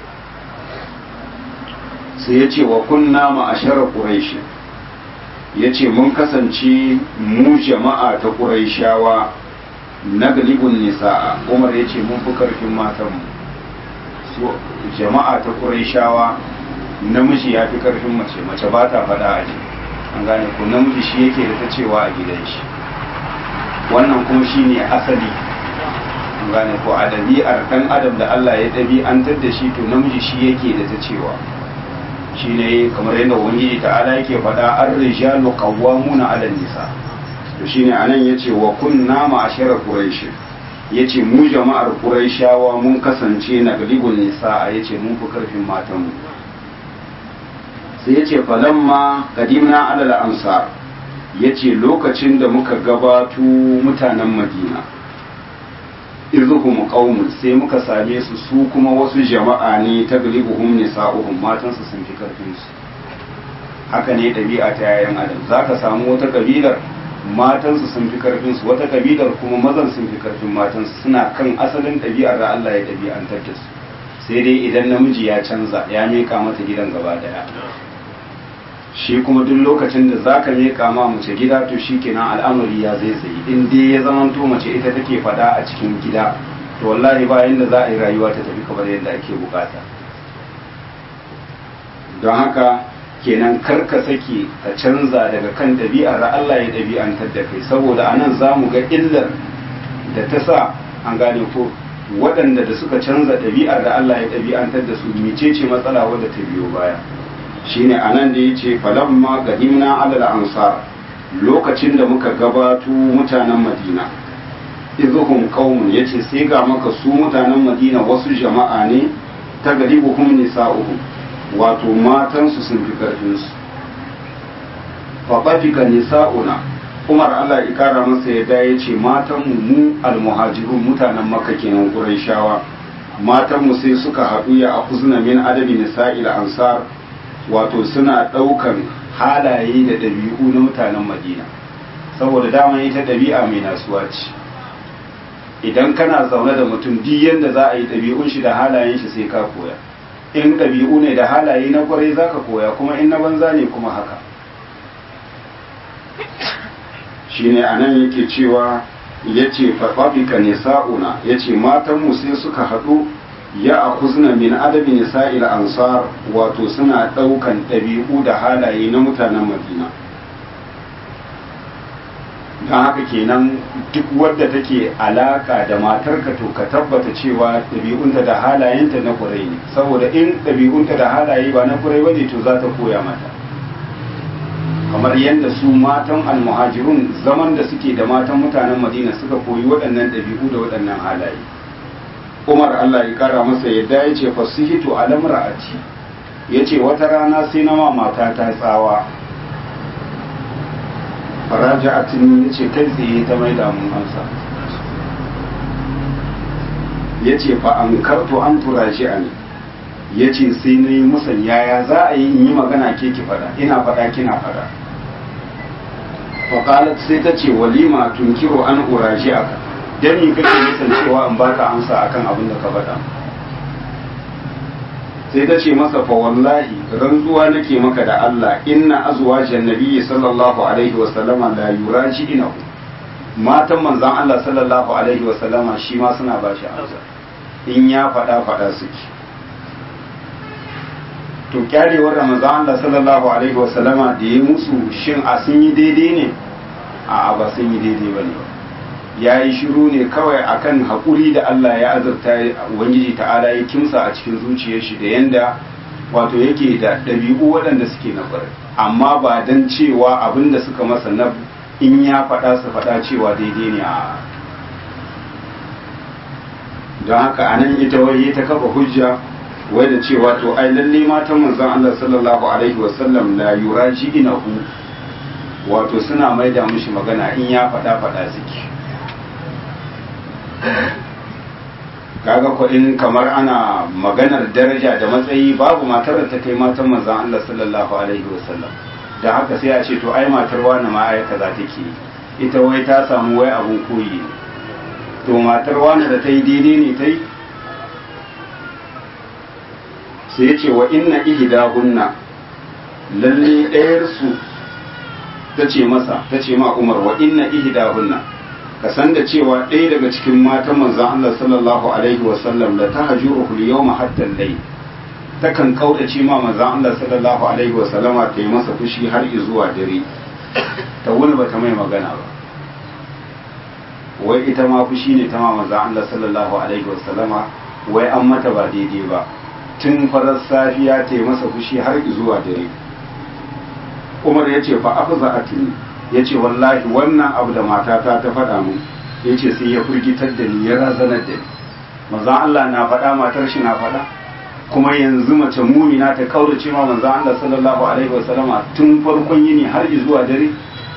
sai ya ce wa kunna ma'ashara quraish ya ce mun kasance mu jama'a ta quraishawa na galibin nisa'a umar ya ce mun fi karfin matanmu so jama'a ta quraishawa namiji ya fi karfin mace mace ba ta faɗa a ji an gane ko namiji shi yake da ta cewa a gidan shi wannan kuma shi ne asali an gane ko a ɗabi'ar ɗan adam da Allah ya ɗabi'antar da shi to namiji shi yake da ta cewa shi ne kamar yadda ubangiji ta'ala yake faɗa an rijalu qawwamuna 'ala nisa to shine anan yace wa kunna ma'ashara quraish yace mu jama'ar quraishawa mun kasance na galibun nisa yace mun fi karfin matanmu sai ya ce falamma kadimna alal ansar ya ce lokacin da muka gabato mutanen madina izuhum qaumun sai muka same su su kuma wasu jama'a ne ta galibuhum nisa'uhum matansu sun fi karfin su haka ne ɗabi'a ta yayan adam zaka samu wata kabilar matansu sun fi karfin su wata kabilar kuma mazan sun fi karfin matansu suna kan asalin ɗabi'ar da Allah ya ɗabi'antar da su sai dai idan namiji ya canza ya mika mata gidan gaba daya shi kuma duk lokacin da za ka miƙa ma mace gida to shi kenan al'amari ya zai tsayi in dai ya zama to mace ita take faɗa a cikin gida to wallahi ba yanda za a yi rayuwa ta tafi kamar yadda ake bukata don haka kenan kar ka sake ka canza daga kan ɗabi'ar da Allah ya ɗabi'antar da kai saboda anan za mu ga illar da ta sa an gane ko waɗanda da suka canza ɗabi'ar da Allah ya ɗabi'antar da su mecece matsala wadda ta biyo baya shine anan da yace falamma gadimna alal ansar lokacin da muka gabato mutanen madina izuhum qaumun yace sai ga maka su mutanen madina wasu jama'a ne ta galibuhum nisa'uhum wato matan su sun fi karfin su fa qafika nisa'una Umar Allah ya kara masa yadda yace matan mu mu almuhajirun mutanen makka kenan quraishawa matan mu sai suka haɗu ya akuzna min adabi nisa'il ansar wato suna ɗaukan halaye da ɗabi'u na mutanen madina saboda dama ita ɗabi'a mai nasuwa ce idan kana zaune da mutum duk yadda za a yi ɗabi'un shi da halayen shi sai ka koya in ɗabi'u ne da halaye na kwarai za ka koya kuma in na banza ne kuma haka shine a nan yake cewa ya ce faɓaɓika nisa'una ya ce matanmu sai suka haɗu ya akuzna min adabi nisa'il ansar wato suna ɗaukan ɗabi'u da halaye na mutanen madina don haka kenan duk wadda take alaka da matarka to ka tabbata cewa ɗabi'unta da halayenta na kurai ne saboda in ɗabi'unta da halaye ba na kurai bane to za ta koya mata kamar yadda su matan almuhajirun zaman da suke da matan mutanen madina suka koyi waɗannan ɗabi'u da waɗannan halaye umar allah ya kara masa yadda ya ce fasihitu alamra'ati ya ce wata rana sai na mata ta tsawa faraja'atin ya ce kai tsaye ta mai damun amsa ya ce fa an karto an turashi a ne ya ce sai na yi musan yaya za a yi in yi magana ke ki fada ina fada kina fada faƙalat sai ta ce walima tunkiro an urashi aka dan mi kake nisan cewa in baka amsa akan abin da ka faɗa sai ta ce masa fa wallahi rantsuwa nake maka da Allah inna azwajan nabiyyi sallallahu alaihi wa sallama la yuraji inahu matan manzon Allah sallallahu alaihi wa sallama shi ma suna ba shi amsa in ya faɗa faɗa suke to kyarewar ramazan Allah sallallahu alaihi wasallama da ya musu shin a sun yi daidai ne a ba sun yi daidai ba ne ya yi shiru ne kawai akan haƙuri da Allah ya azurta ubangiji ta'ala ya kimsa a cikin zuciyar shi da yanda wato yake da ɗabi'u waɗanda suke na ƙwarai amma ba don cewa abin da suka masa na in ya faɗa su faɗa cewa daidai ne a don haka a nan ita wai ta kafa hujja wai da cewa to ai lalle matan manzon Allah sallallahu alaihi wasallam la yuraji inahu wato suna maida mishi magana in ya faɗa faɗa suke kaga ko in kamar ana maganar daraja da matsayi babu matar da ta kai matan manzon Allah sallallahu alaihi wasallam da haka sai a ce to ai matar wani ma ai kaza take ita wai ta samu wai abun koyi ne to matar wani da ta yi daidai ne ta yi sai ya ce wa inna ihdahunna lalle ɗayar su ta ce masa ta ce ma Umar wa inna ihdahunna ka san da cewa ɗaya daga cikin matan manzon Allah sallallahu alaihi wa sallam da tahjuruhu al-yawma hatta al-layl takan kaudace ma manzon Allah sallallahu alaihi wa sallama ta yi masa fushi har zuwa dare ta wani bata mai magana ba wai ita ma fushi ne ta ma manzon Allah sallallahu alaihi wa sallama wai an mata ba daidai ba tun farar safiya ta yi masa fushi har zuwa dare umar ya ce fa afza atini ya ce wallahi wannan abu da matata ta faɗa mu ya ce sai ya firgitar da ni ya razanar da ni manzan Allah na faɗa matar shi na faɗa kuma yanzu mace mumina ta kaurace ma manzan Allah sallallahu alaihi wasallama tun farkon yini har zuwa dare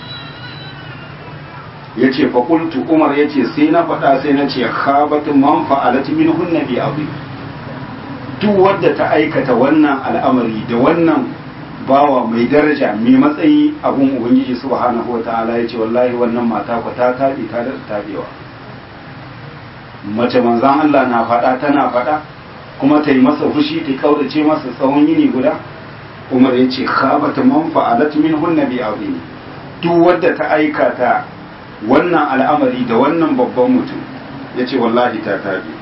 ya ce fa qultu umar ya ce sai na faɗa sai na ce khabat man fa'alat minhun nabi abu duk wadda ta aikata wannan al'amari da wannan bawa mai daraja mai matsayi abun ubangiji subhanahu wa ta'ala ya ce wallahi wannan mata ku ta taɓi ta da taɓewa mace manzan Allah na faɗa tana faɗa kuma ta yi masa fushi ta kaurace masa tsawon yini guda umar ya ce khabata man fa'alat min hunna bi azimi duk wadda ta aikata wannan al'amari da wannan babban mutum ya ce wallahi ta taɓe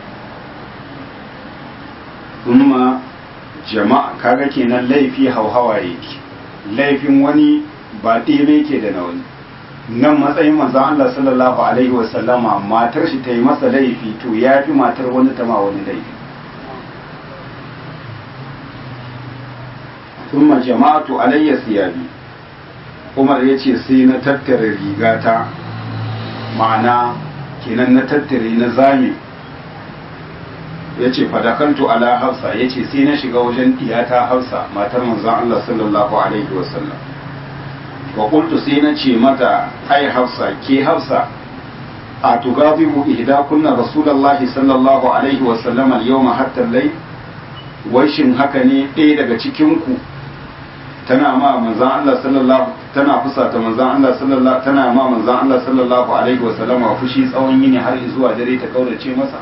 kuma jama'a kaga kenan laifi hauhawa yake laifin wani ba ɗebe ke da na wani nan matsayin manzon Allah sallallahu alaihi wa sallama matar shi ta yi masa laifi to ya fi matar wani ta ma wani laifi thumma jama'atu alayya siyabi Umar ya ce sai na tattara rigata ma'ana kenan na tattare na zame ya ce fadakantu ala hafsa ya ce sai na shiga wajen diyata hafsa matar manzan Allah sallallahu alaihi wasallam wa qultu sai na ce mata ai hafsa ke hafsa a tugazibu ihda kunna rasulullahi sallallahu alaihi wasallam al-yawma hatta al wai shin haka ne ɗaya daga cikin ku tana ma manzan Allah sallallahu tana fusata manzan Allah sallallahu tana ma manzan Allah sallallahu alaihi wasallam fushi tsawon yini har zuwa dare ta kaurace masa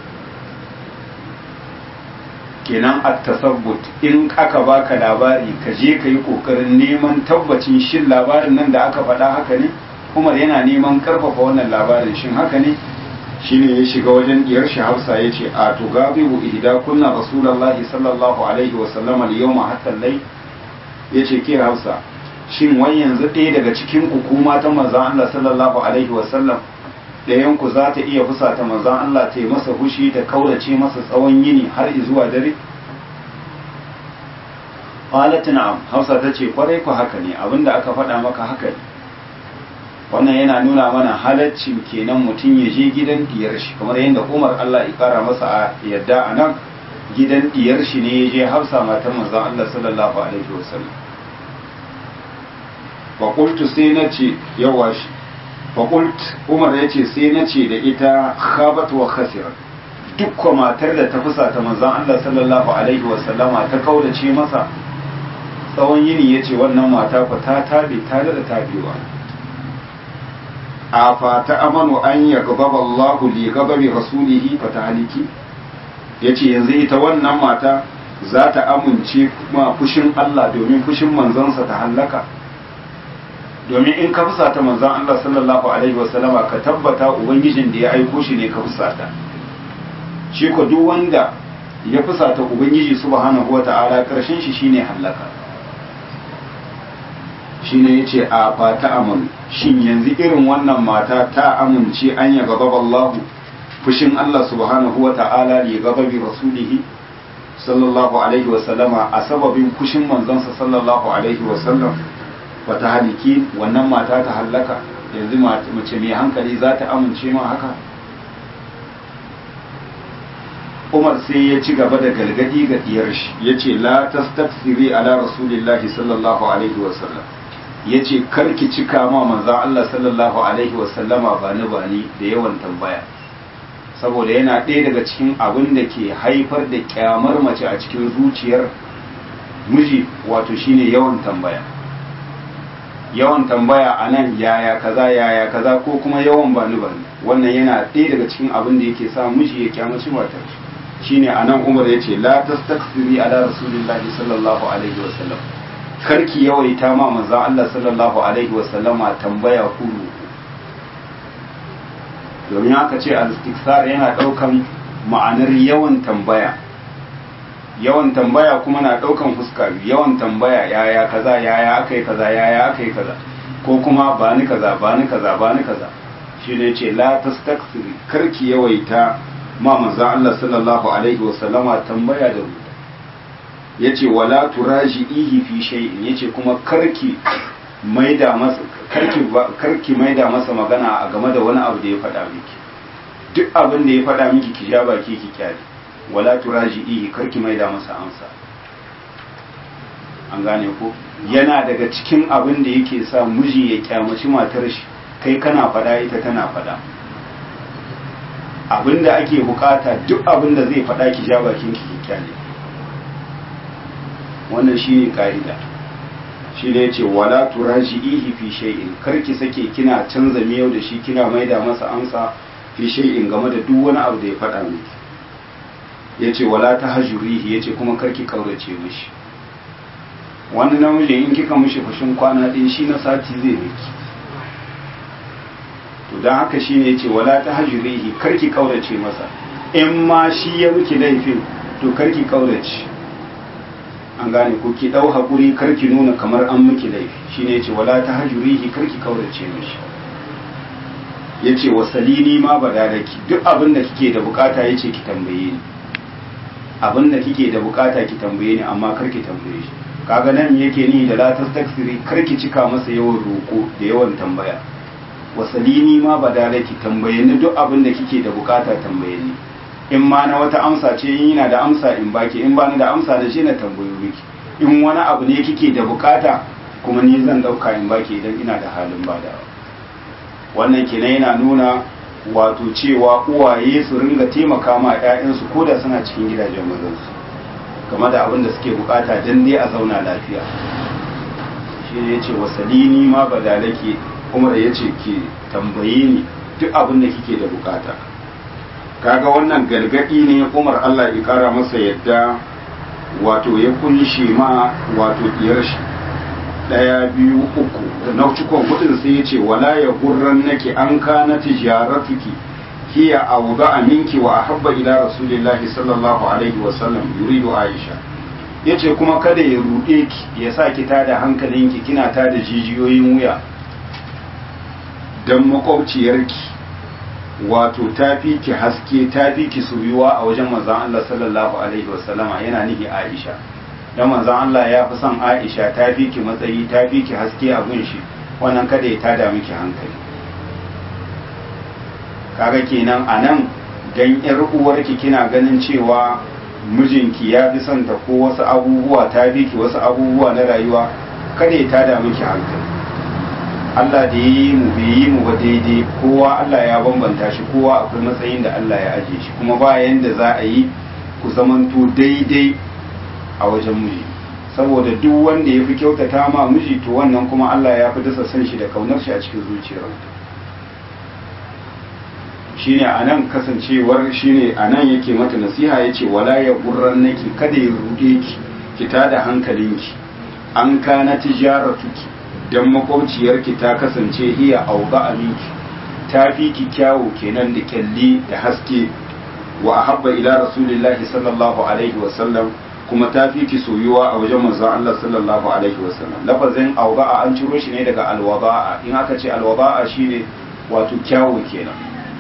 kenan a tasabbut in aka baka labari ka je ka yi kokarin neman tabbacin shin labarin nan da aka faɗa haka ne umar yana neman karfafa wannan labarin shin haka ne shine ya shiga wajen diyar shi hafsa ya ce a to gabibu ihda kunna rasulullahi sallallahu alaihi wa sallam al yawma hatta lay ya ce ke hafsa shin wai yanzu ɗaya daga cikin ku kuma ta manzon Allah sallallahu alaihi wa sallam ɗayanku za ta iya fusata manzan Allah ta yi masa fushi da kaurace masa tsawon yini har zuwa dare? Qalat na'am Hausa ta ce kwarai ku haka ne abinda aka faɗa maka haka ne wannan yana nuna mana halaccin kenan mutum ya je gidan diyar shi kamar yadda Umar Allah ya kara masa a yadda a nan gidan diyar shi ne ya je Hafsa matar manzan Allah sallallahu alaihi wasallam wa qultu sai na ce yawa shi fakult umar ya ce sai na ce da ita khabat wa khasirat duk matar da ta fusa ta manzan Allah sallallahu alaihi wa sallama ta kaudace masa tsawon yini ya ce wannan mata ku ta tabe ta da tabewa a fata amanu an ya gababa Allahu li gababi rasulihi fa ta haliki yace yanzu ita wannan mata za ta amince kuma fushin Allah domin fushin manzansa ta hallaka domin in ka fusata manzan Allah sallallahu alaihi wasallama ka tabbata ubangijin da ya aiko shi ne ka fusata shi ko duk wanda ya fusata ubangiji subhanahu wata'ala karshen shi shine hallaka shine yace a fa ta amun shin yanzu irin wannan mata ta amince an ya gaba Allahu fushin Allah subhanahu wata'ala li gababi rasulihi sallallahu alaihi wa sallama a sababin fushin manzansa sallallahu alaihi wa sallam wata haliki wannan mata ta hallaka yanzu mace mai hankali za ta amince ma haka umar sai ya ci gaba da galgadi ga diyar shi ya ce la tastaksiri ala rasulillahi sallallahu alaihi wasallam ya ce karki cika ma manzan Allah sallallahu alaihi wasallama ba ni ba ni da yawan tambaya saboda yana ɗaya daga cikin abin da ke haifar da kyamar mace a cikin zuciyar miji wato shine yawan tambaya yawan tambaya a nan yaya kaza yaya kaza ko kuma yawan bani bani wannan yana ɗaya daga cikin abin da yake sa miji ya kyamaci matar shine a nan umar ya ce la tastaksiri ala rasulillahi sallallahu alaihi wasallam karki yawaita ma manzon Allah sallallahu alaihi wasallama tambaya kulu domin aka ce al-istiksar yana ɗaukan ma'anar yawan tambaya yawan tambaya kuma na ɗaukan fuska yawan tambaya yaya kaza yaya aka yi kaza yaya aka yi kaza ko kuma ba ni kaza ba ni kaza ba ni kaza shi ne ce la tastaksiri karki yawaita ma manzon Allah sallallahu alaihi wasallama tambaya da rubuta yace wala turaji'ihi fi shay'in yace kuma karki maida masa karki karki maida masa magana a game da wani abu da ya faɗa miki duk abin da ya faɗa miki ki ja baki ki kyale wala turaji'ihi karki maida masa amsa an gane ko yana daga cikin abin da yake sa miji ya kyamaci matar shi kai kana faɗa ita tana faɗa abin da ake bukata duk abin da zai faɗa ki ja bakin ki ki kyale wannan shine ka'ida shi ne ce wala turaji'ihi fi shay'in karki sake kina canza miyau da shi kina maida masa amsa fi shay'in game da duk wani abu da ya faɗa miki yace wala tahjurihi yace kuma karki kaurace mishi wani namiji in kika mishi fushin kwana ɗin shi na sati zai miki to don haka shi ne yace wala tahjurihi karki kaurace masa in ma shi ya miki laifin to karki kaurace an gane ko ki dau hakuri karki nuna kamar an miki laifi shine yace wala tahjurihi karki kaurace mishi yace wasalini ma badalaki duk abin da kike da bukata yace ki tambaye ni abin da kike da bukata ki tambaye ni amma karki tambaye shi kaga nan yake ni da la tastaksiri karki cika masa yawan roko da yawan tambaya wasalini ma badalaki tambaye ni duk abin da kike da bukata tambaye ni in ma na wata amsa ce in yana da amsa in baki in ba ni da amsa da shi na tambayo miki in wani abu ne kike da bukata kuma ni zan dauka in baki idan ina da halin badawa wannan kenan yana nuna wato cewa uwaye su ringa taimaka ma ƴaƴansu ko da suna cikin gidajen mazansu game da abin da suke bukata dan dai a zauna lafiya shi ne yace wasalini ma badalake umar yace ki tambaye ni duk abin da kike da bukata kaga wannan gargadi ne umar Allah ya kara masa yadda wato ya kunshe ma wato diyar shi daya biyu uku da na cikon hudun sai ya ce wala ya gurran nake an kana tijaratuki hiya awda minki wa ahabba ila rasulillahi sallallahu alaihi wa sallam yuridu aisha yace kuma kada ya rude ki ya sa ki tada hankalinki kina tada jijiyoyin wuya dan makwabciyarki wato ta fi ki haske ta fi ki soyuwa a wajen manzon Allah sallallahu alaihi wasallama yana nihi Aisha dan manzon Allah ya fi son Aisha ta fi ki matsayi ta fi ki haske a gun shi wannan kada ya tada miki hankali kaga kenan anan dan yar uwarki kina ganin cewa mijinki ya fi son ta ko wasu abubuwa ta fi ki wasu abubuwa na rayuwa kada ya tada miki hankali Allah da yi mu bai yi mu ba daidai kowa Allah ya bambanta shi kowa akwai matsayin da Allah ya aje shi kuma ba yanda za a yi ku zamanto daidai a wajen miji saboda duk wanda ya fi kyautata ma miji to wannan kuma Allah ya fi dasa san shi da kaunar shi a cikin zuciyar shine anan kasancewar shine anan yake mata nasiha yace wala ya gurran naki kada ya rude ki ki tada hankalinki an kana tijaratuki don makwabciyarki ta kasance iya auga aminki ta fi ki kyawu kenan da kyalli da haske wa ahabba ila rasulillahi sallallahu alaihi wa sallam kuma ta fi ki soyuwa a wajen manzon Allah sallallahu alaihi wa sallam lafazin awda'a an ciro shi ne daga alwada'a in aka ce alwada'a shine wato kyawu kenan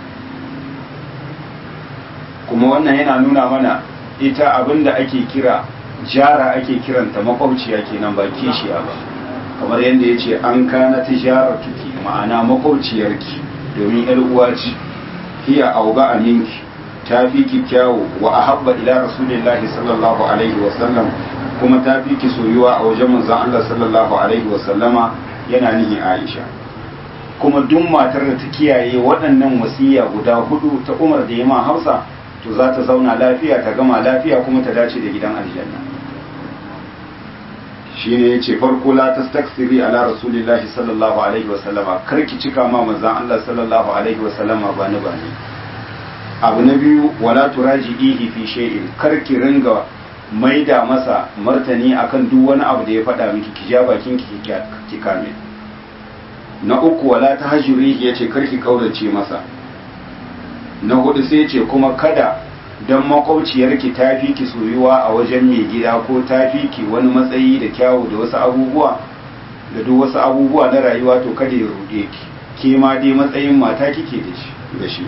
kuma wannan yana nuna mana ita abinda ake kira jara ake kiranta makwabciya kenan ba kishiya ba kamar yadda ya ce an kana tijara tuki ma'ana makwabciyarki domin yar uwa ce hiya auga aminki ta fi ki kyawu wa ahabba ila rasulillahi sallallahu alaihi wa sallam kuma ta fi ki soyuwa a wajen manzon Allah sallallahu alaihi wa sallama yana nihi Aisha kuma duk matar da ta kiyaye waɗannan wasiya guda hudu ta Umar da Yama Hausa to za ta zauna lafiya ta gama lafiya kuma ta dace da gidan aljanna shine yace farko la tastaksiri ala rasulillahi sallallahu alaihi wa sallama karki cika ma manzon Allah sallallahu alaihi wa sallama ba ni ba ni abu na biyu wala turaji'ihi fi shay'in karki ringa maida masa martani akan duk wani abu da ya faɗa miki ki ja bakin ki ki kame na uku wala tahjurihi yace karki kaurace masa na hudu sai ce kuma kada don makwabciyarki ta fi ki soyuwa a wajen mai gida ko ta fi ki wani matsayi da kyawu da wasu abubuwa da duk wasu abubuwa na rayuwa to kada ya ruɗe ki ke ma dai matsayin mata kike da shi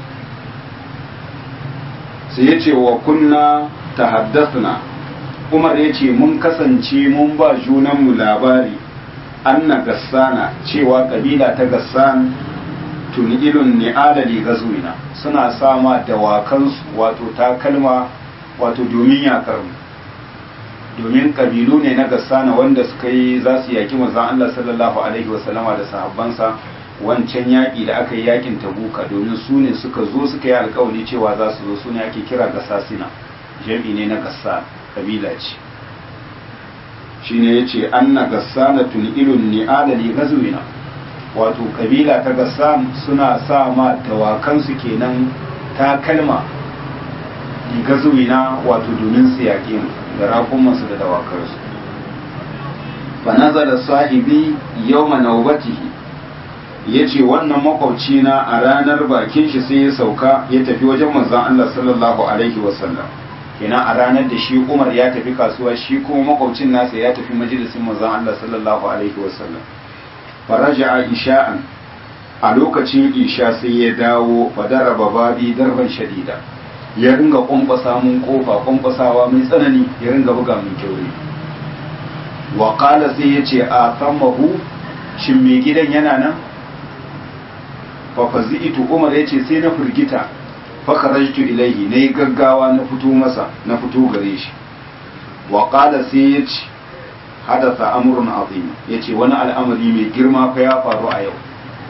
sai ya ce wa kunna ta haddasna umar ya ce mun kasance mun ba junanmu labari anna gassana cewa kabila ta gassan tunilun ni'ala li gazuina suna sama dawakansu wato takalma wato domin yakar domin kabilu ne na gassana wanda suka yi za su yaki manzon Allah sallallahu alaihi wasallama da sahabbansa wancan yaƙi da aka yi yakin tabuka domin su ne suka zo suka yi alkawari cewa za su zo su ne ake kira gassasina jami ne na gassa kabila ce shine yace anna gassana tunilun ni'ala li gazuina wato kabila ta gassam suna sa ma dawakansu kenan ta kalma gazuwina wato domin su yaƙe mu da raƙumansu da dawakarsu fa nazara sahibi yawma nawbatihi yace wannan makwabci na a ranar bakin shi sai ya sauka ya tafi wajen manzon Allah sallallahu alaihi wasallam kenan a ranar da shi Umar ya tafi kasuwa shi kuma makwabcin nasa ya tafi majalisin manzon Allah sallallahu alaihi wasallam faraja isha'an a lokacin isha sai ya dawo fadaraba babi darban shadida ya ringa kwankwasa mun kofa kwankwasawa mai tsanani ya ringa buga mun kyaure wa qala sai ya ce a thammahu shin mai gidan yana nan fa fazi'tu umar ya ce sai na firgita fa kharajtu ilaihi nayi gaggawa na fito masa na fito gare shi wa qala sai ya ce hadatha amrun azim yace wani al'amari mai girma fa ya faru a yau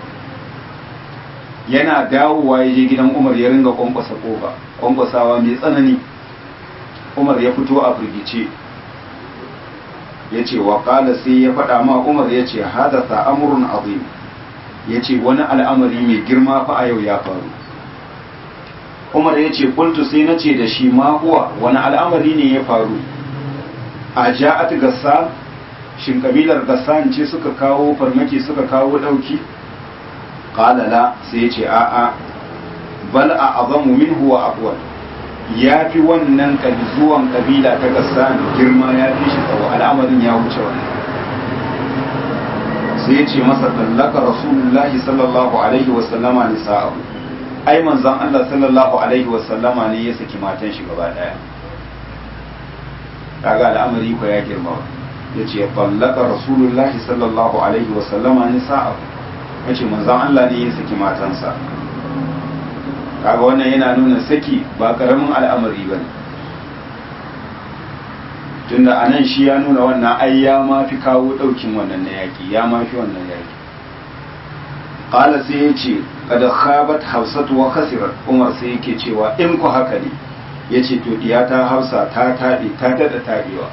yana dawowa ya je gidan Umar ya ringa kwankwasa kofa kwankwasawa mai tsanani Umar ya fito a firgice yace wa qala sai ya faɗa ma Umar yace hadatha amrun azim yace wani al'amari mai girma fa a yau ya faru Umar yace kuntu sai nace da shi ma huwa wani al'amari ne ya faru a ja'at gassan shin kabilar gassan ce suka kawo farmaki suka kawo dauki qala la sai ya ce a a bal a azamu minhu wa aqwal ya fi wannan zuwan kabila ta gassan girma ya fi shi tsawo al'amarin ya wuce wannan sai ya ce masa tallaka rasulullahi sallallahu alaihi wa sallama nisa'ahu ai manzon Allah sallallahu alaihi wa sallama ne ya saki matan shi gaba daya kaga al'amari ko ya girma ya ce ballaka rasulullahi sallallahu alaihi wasallama ni sa'a ya ce manzan Allah ne ya saki matansa kaga wannan yana nuna saki ba karamin al'amari ba ne tunda a nan shi ya nuna wannan ai ya ma fi kawo ɗaukin wannan na yaƙi ya ma fi wannan yaƙi ƙala sai ya ce kada khabat hafsatu wa khasirat umar sai yake cewa in ku haka ne ya ce to ta hausa ta taɓe ta daɗa taɓewa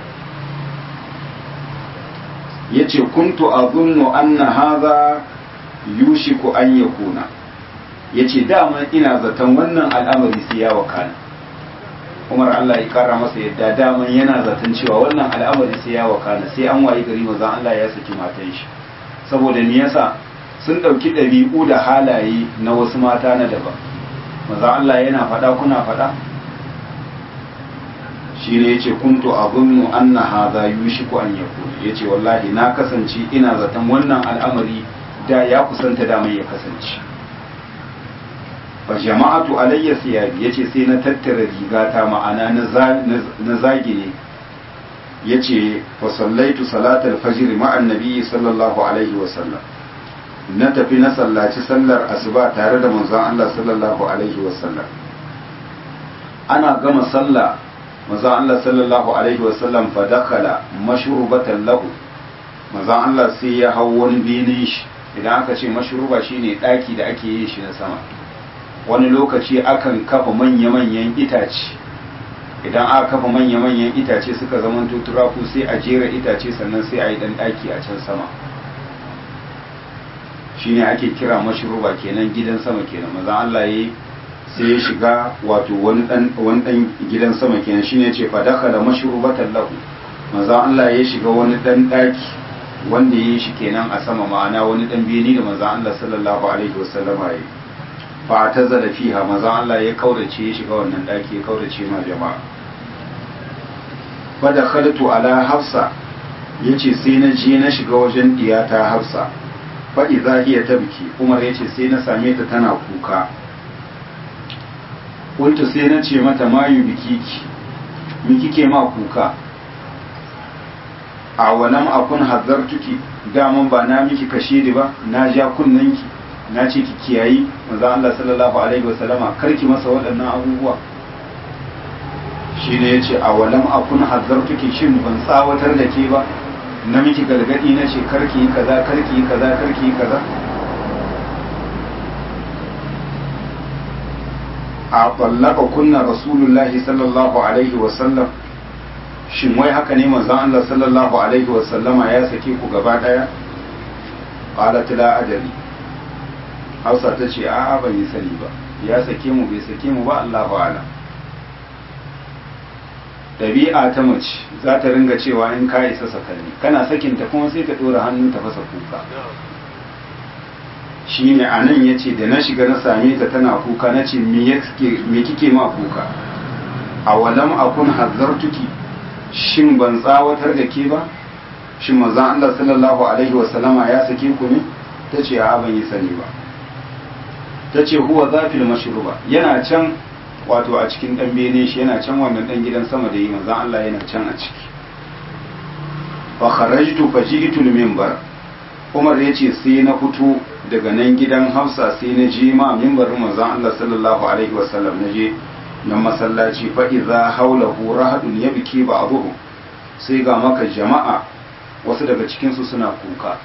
ya ce kuntu a zunnu anna haza yushiku an ya kuna ya ce dama ina zaton wannan al'amari sai ya wakana umar Allah ya kara masa yadda daman yana zaton cewa wannan al'amari sai ya wakana sai an wayi gari mazan Allah ya saki matan shi saboda me yasa sun ɗauki ɗabi'u da halaye na wasu mata na daban maza Allah yana faɗa kuna faɗa shi ne ya ce kuntu abunnu anna hadha yushiku an yakun ya ce wallahi na kasance ina zaton wannan al'amari da ya kusanta damar ya kasance fa jama'atu alayya siyabi yace sai na tattara rigata ma'ana na zagi ne yace fa sallaitu salatal fajr ma'an nabi sallallahu alaihi wa sallam na tafi na sallaci sallar asuba tare da manzon Allah sallallahu alaihi wa sallam ana gama sallah manzon Allah sallallahu alaihi wa sallam fa dakhala mashrubatan lahu manzon Allah sai ya hau wani benin shi idan aka ce mashruba shine daki da ake yin shi na sama wani lokaci akan kafa manya-manyan itace idan aka kafa manya-manyan itace suka zama turaku sai a jera itace sannan sai a yi dan daki a can sama shine ake kira mashruba kenan gidan sama kenan maza Allah yi sai ya shiga wato wani dan wani dan gidan sama kenan shine ce fa dakhala mashrubatan lahu maza Allah ya shiga wani dan daki wanda ya yi shi kenan a sama ma'ana wani dan beni da maza Allah sallallahu alaihi wasallama ya yi fa ta zada fiha maza Allah ya kaurace ya shiga wannan daki ya kaurace ma jama'a fa da khalatu ala hafsa yace sai na je na shiga wajen diyata hafsa fa idza hiya tabki umar yace sai na same ta tana kuka kuntu sai na ce mata mayu bikiki mi kike ma kuka a walam akun hazzartuki daman ba na miki kashedi ba na ja kunnanki na ce ki kiyayi manzo Allah sallallahu alaihi wasallama karki masa waɗannan abubuwa shine yace a walam akun hazzartuki shin ban tsawatar da ke ba na miki gargadi na ce karki yi kaza karki yi kaza karki yi kaza a tsallaka kunna rasulullahi sallallahu alaihi wasallam shin wai haka ne manzon Allah sallallahu alaihi wasallama ya sake ku gaba daya qalat la adri Hausa ta ce a'a ban yi sani ba ya sake mu bai sake mu ba Allahu a'lam ɗabi'a ta mace za ta ringa cewa in ka isa sakanni kana sakinta kuma sai ta ɗora hannu ta fasa kuka shi ne a nan ya ce da na shiga na same ta tana kuka na ce me kike ma kuka a walam akun hazzartuki shin ban tsawatar da ke ba shin manzon Allah sallallahu alaihi wasallama ya sake ku ne ta ce a ban yi sani ba ta ce huwa zafil mashruba yana can wato a cikin dan bene shi yana can wannan dan gidan sama da yi manzon Allah yana can a ciki fa kharajtu fa ji'tu al-minbar Umar ya ce sai na fito daga nan gidan Hafsa sai na je ma minbarin manzon Allah sallallahu alaihi wasallam na je nan masallaci fa idza hawlahu rahadun yabki ba'dhum sai ga maka jama'a wasu daga cikin su suna kuka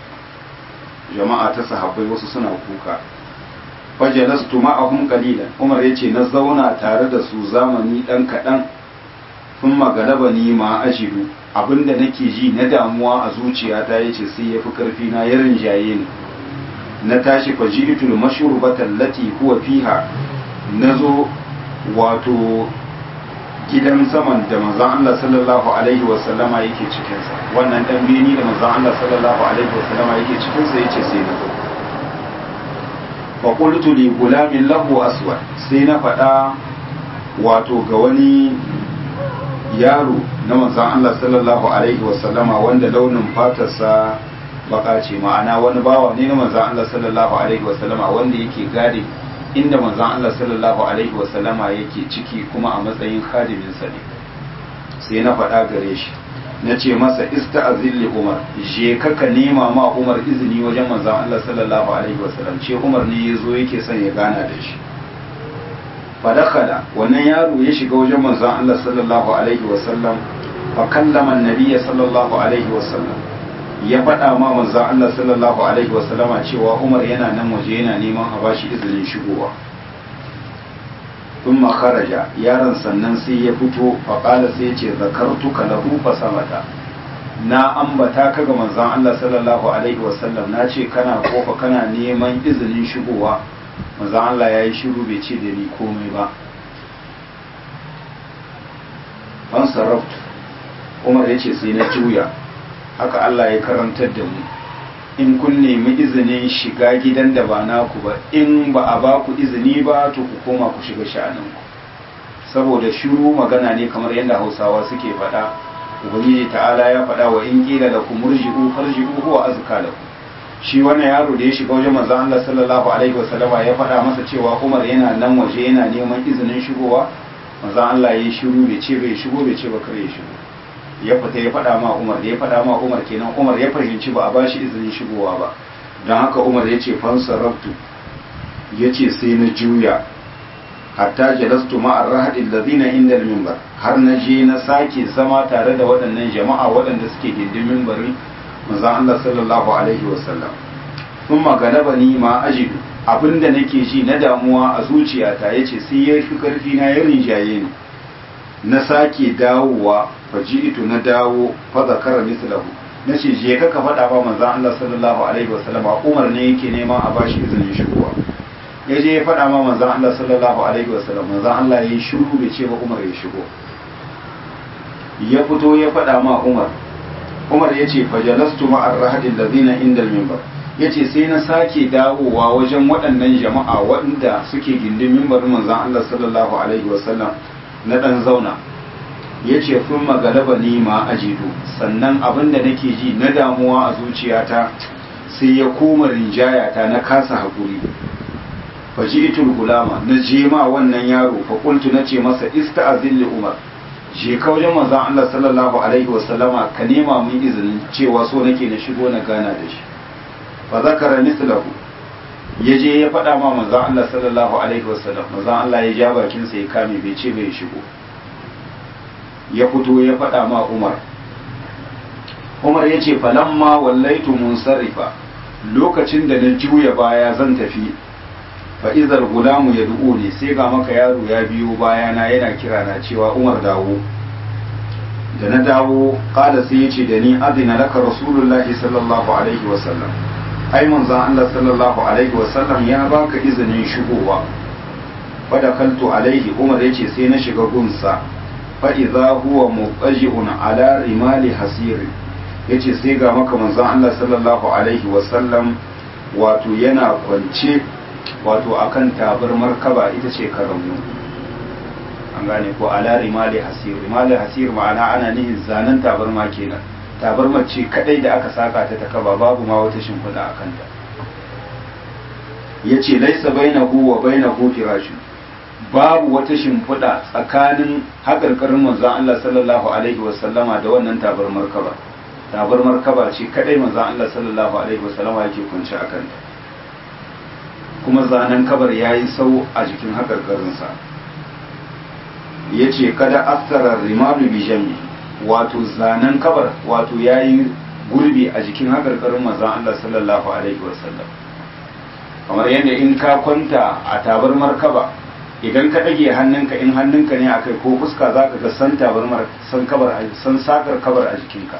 jama'a ta sahabbai wasu suna kuka fajalastu ma'ahum qalilan Umar yace na zauna tare da su zamani dan kadan sun magalaba ni ma ajidu abinda nake ji na damuwa a zuciyata yace sai yafi karfi na ya rinjaye ni na tashi fajitul mashurbatan lati huwa fiha nazo wato gidan saman da manzon Allah sallallahu alaihi wasallama yake cikin sa wannan dan beni da manzon Allah sallallahu alaihi wasallama yake cikin sa yace sai na zo faƙultu li gulamin lahu aswad sai na faɗa wato ga wani yaro na manzan Allah sallallahu alaihi wasallama wanda launin fatarsa baka ce ma'ana wani bawa ne na manzan Allah sallallahu alaihi wasallama wanda yake gade inda manzan Allah sallallahu alaihi wasallama yake ciki kuma a matsayin khadiminsa ne sai na faɗa gare shi na ce masa ista'azin li umar je kaka nema ma umar izini wajen manzan Allah sallallahu alaihi wasallam ce umar ne ya zo yake son ya gana da shi fadakala wannan yaro ya shiga wajen manzan Allah sallallahu alaihi wasallam fa kallama annabiyya sallallahu alaihi wasallam ya faɗa ma manzan Allah sallallahu alaihi wasallama cewa umar yana nan waje yana neman a bashi izinin shigowa ثم خرج yaron sannan sai ya fito faƙala sai ce zakartuka lahu fasamata na ambata ka ga manzon Allah sallallahu alaihi wasallam na ce kana kofa kana neman izinin shigowa manzon Allah ya yi shiru bai ce da ni komai ba ban sarraftu Umar ya ce sai na juya haka Allah ya karantar da mu in kun nemi izinin shiga gidan da ba naku ba in ba a ba ku izini ba to ku koma ku shiga sha'aninku saboda shiru magana ne kamar yadda hausawa suke faɗa ubangiji ta'ala ya faɗa wa in ƙila da ku murji'u farji'u huwa azka lakum shi wannan yaro da ya shiga wajen manzon Allah sallallahu alaihi wasallama ya faɗa masa cewa Umar yana nan waje yana neman izinin shigowa manzon Allah ya yi shiru bai ce bai shigo bai ce ba kare ya shigo ya fita ya faɗa ma Umar da ya faɗa ma Umar kenan Umar ya fahimci ba a ba shi izinin shigowa ba don haka Umar ya ce fansarabtu ya ce sai na juya hatta jalastu ma'ar rahadin lazina inda mimbar har na je na sake zama tare da waɗannan jama'a waɗanda suke gindin mimbarin manzon Allah sallallahu alaihi wasallam sun magalaba ni ma ajidu abinda nake ji na damuwa a zuciyata yace sai ya fi karfi na ya rinjaye ni na sake dawowa faji'tu na dawo fa zakara mislahu nace je ka ka faɗa ba manzon Allah sallallahu alaihi wasallam Umar ne yake neman a bashi izinin shigowa ya je ya faɗa ma manzon Allah sallallahu alaihi wasallam manzon Allah ya yi shiru bai ce ba Umar ya shigo ya fito ya faɗa ma Umar Umar ya ce fajalastu ma'ar rahadin lazina inda mimbar ya ce sai na sake dawowa wajen waɗannan jama'a waɗanda suke gindin mimbarin manzan Allah sallallahu alaihi wasallam na ɗan zauna ya ce kun magalaba ni ma ajidu sannan abin da nake ji na damuwa a zuciyata sai ya koma rinjayata na kasa haƙuri faji itul gulama na je ma wannan yaro fa kuntu na ce masa ista'azin li umar je ka wajen manzon Allah sallallahu alaihi wasallama ka nema mun izinin cewa so nake na shigo na gana da shi fa zakara mislahu ya je ya faɗa ma manzon Allah sallallahu alaihi wasallam manzon Allah ya ja bakin sa ya kame bai ce bai shigo ya fito ya faɗa ma Umar Umar ya ce falamma wallaitu munsarifa lokacin da na juya baya zan tafi fa izal gulamu ya ne sai ga maka yaro ya biyo bayana yana kira na cewa umar dawo da na dawo kada sai ya ce da ni azina laka rasulullahi sallallahu alaihi wasallam ai manzon Allah sallallahu alaihi wasallam ya baka izinin shigowa fa dakaltu alaihi umar yace sai na shiga gunsa fa idza huwa muqaji'un ala rimali hasiri yace sai ga maka manzon Allah sallallahu alaihi wasallam wato yana kwance wato akan tabar markaba ita ce karamu an gane ko ala rimali hasir rimali hasir ma'ana ana nihin zanen tabarma kenan tabarma ce kadai da aka saka ta ta kaba babu ma wata shimfiɗa a kanta ya ce laisa bainahu wa bainahu firashu babu wata shimfiɗa tsakanin haƙarƙarin manzon Allah sallallahu alaihi wasallama da wannan tabar markaba tabar markaba ce kadai manzon Allah sallallahu alaihi wasallama yake kunce a kanta kuma zanen kabar ya yi sau a jikin haƙarƙarinsa ya ce kada asarar rimanu bijami wato zanen kabar wato ya yi gurbi a jikin haƙarƙarin mazan Allah sallallahu Alaihi wasallam kamar yadda in ka kwanta a tabar markaba idan ka ɗage hannunka in hannunka ne a kai ko fuska za ka ga san tabar san kabar san sakar kabar a jikinka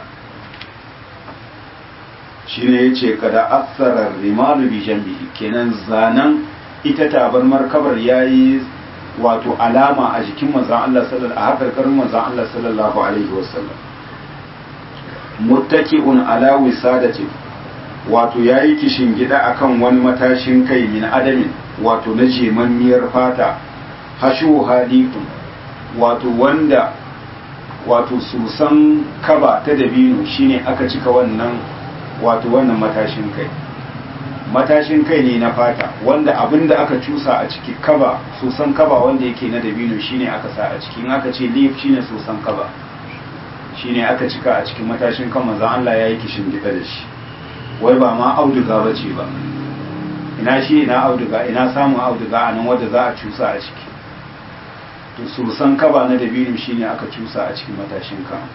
shine ya ce kada asarar rimalu bi jambihi kenan zanen ita tabarmar kabar ya yi wato alama a jikin manzan Allah sallallahu a hakarkarin manzan Allah sallallahu alaihi wasallam muttaki'un ala wisadati wato yayi kishin gida akan wani matashin kai min adamin wato na jemammiyar fata hashu hadikun wato wanda wato susan kaba ta dabino shine aka cika wannan wato wannan matashin kai matashin kai ne na fata wanda abin da aka cusa a ciki kaba sosan kaba wanda yake na dabino shine aka sa a ciki in aka ce leaf shine sosan kaba shine aka cika a cikin matashin kan manzon Allah ya yi kishin gida da shi wai ba ma auduga ba ce ba ina shi ina auduga ina samun auduga a nan wanda za a cusa a ciki to sosan kaba na dabino shine aka cusa a cikin matashin kan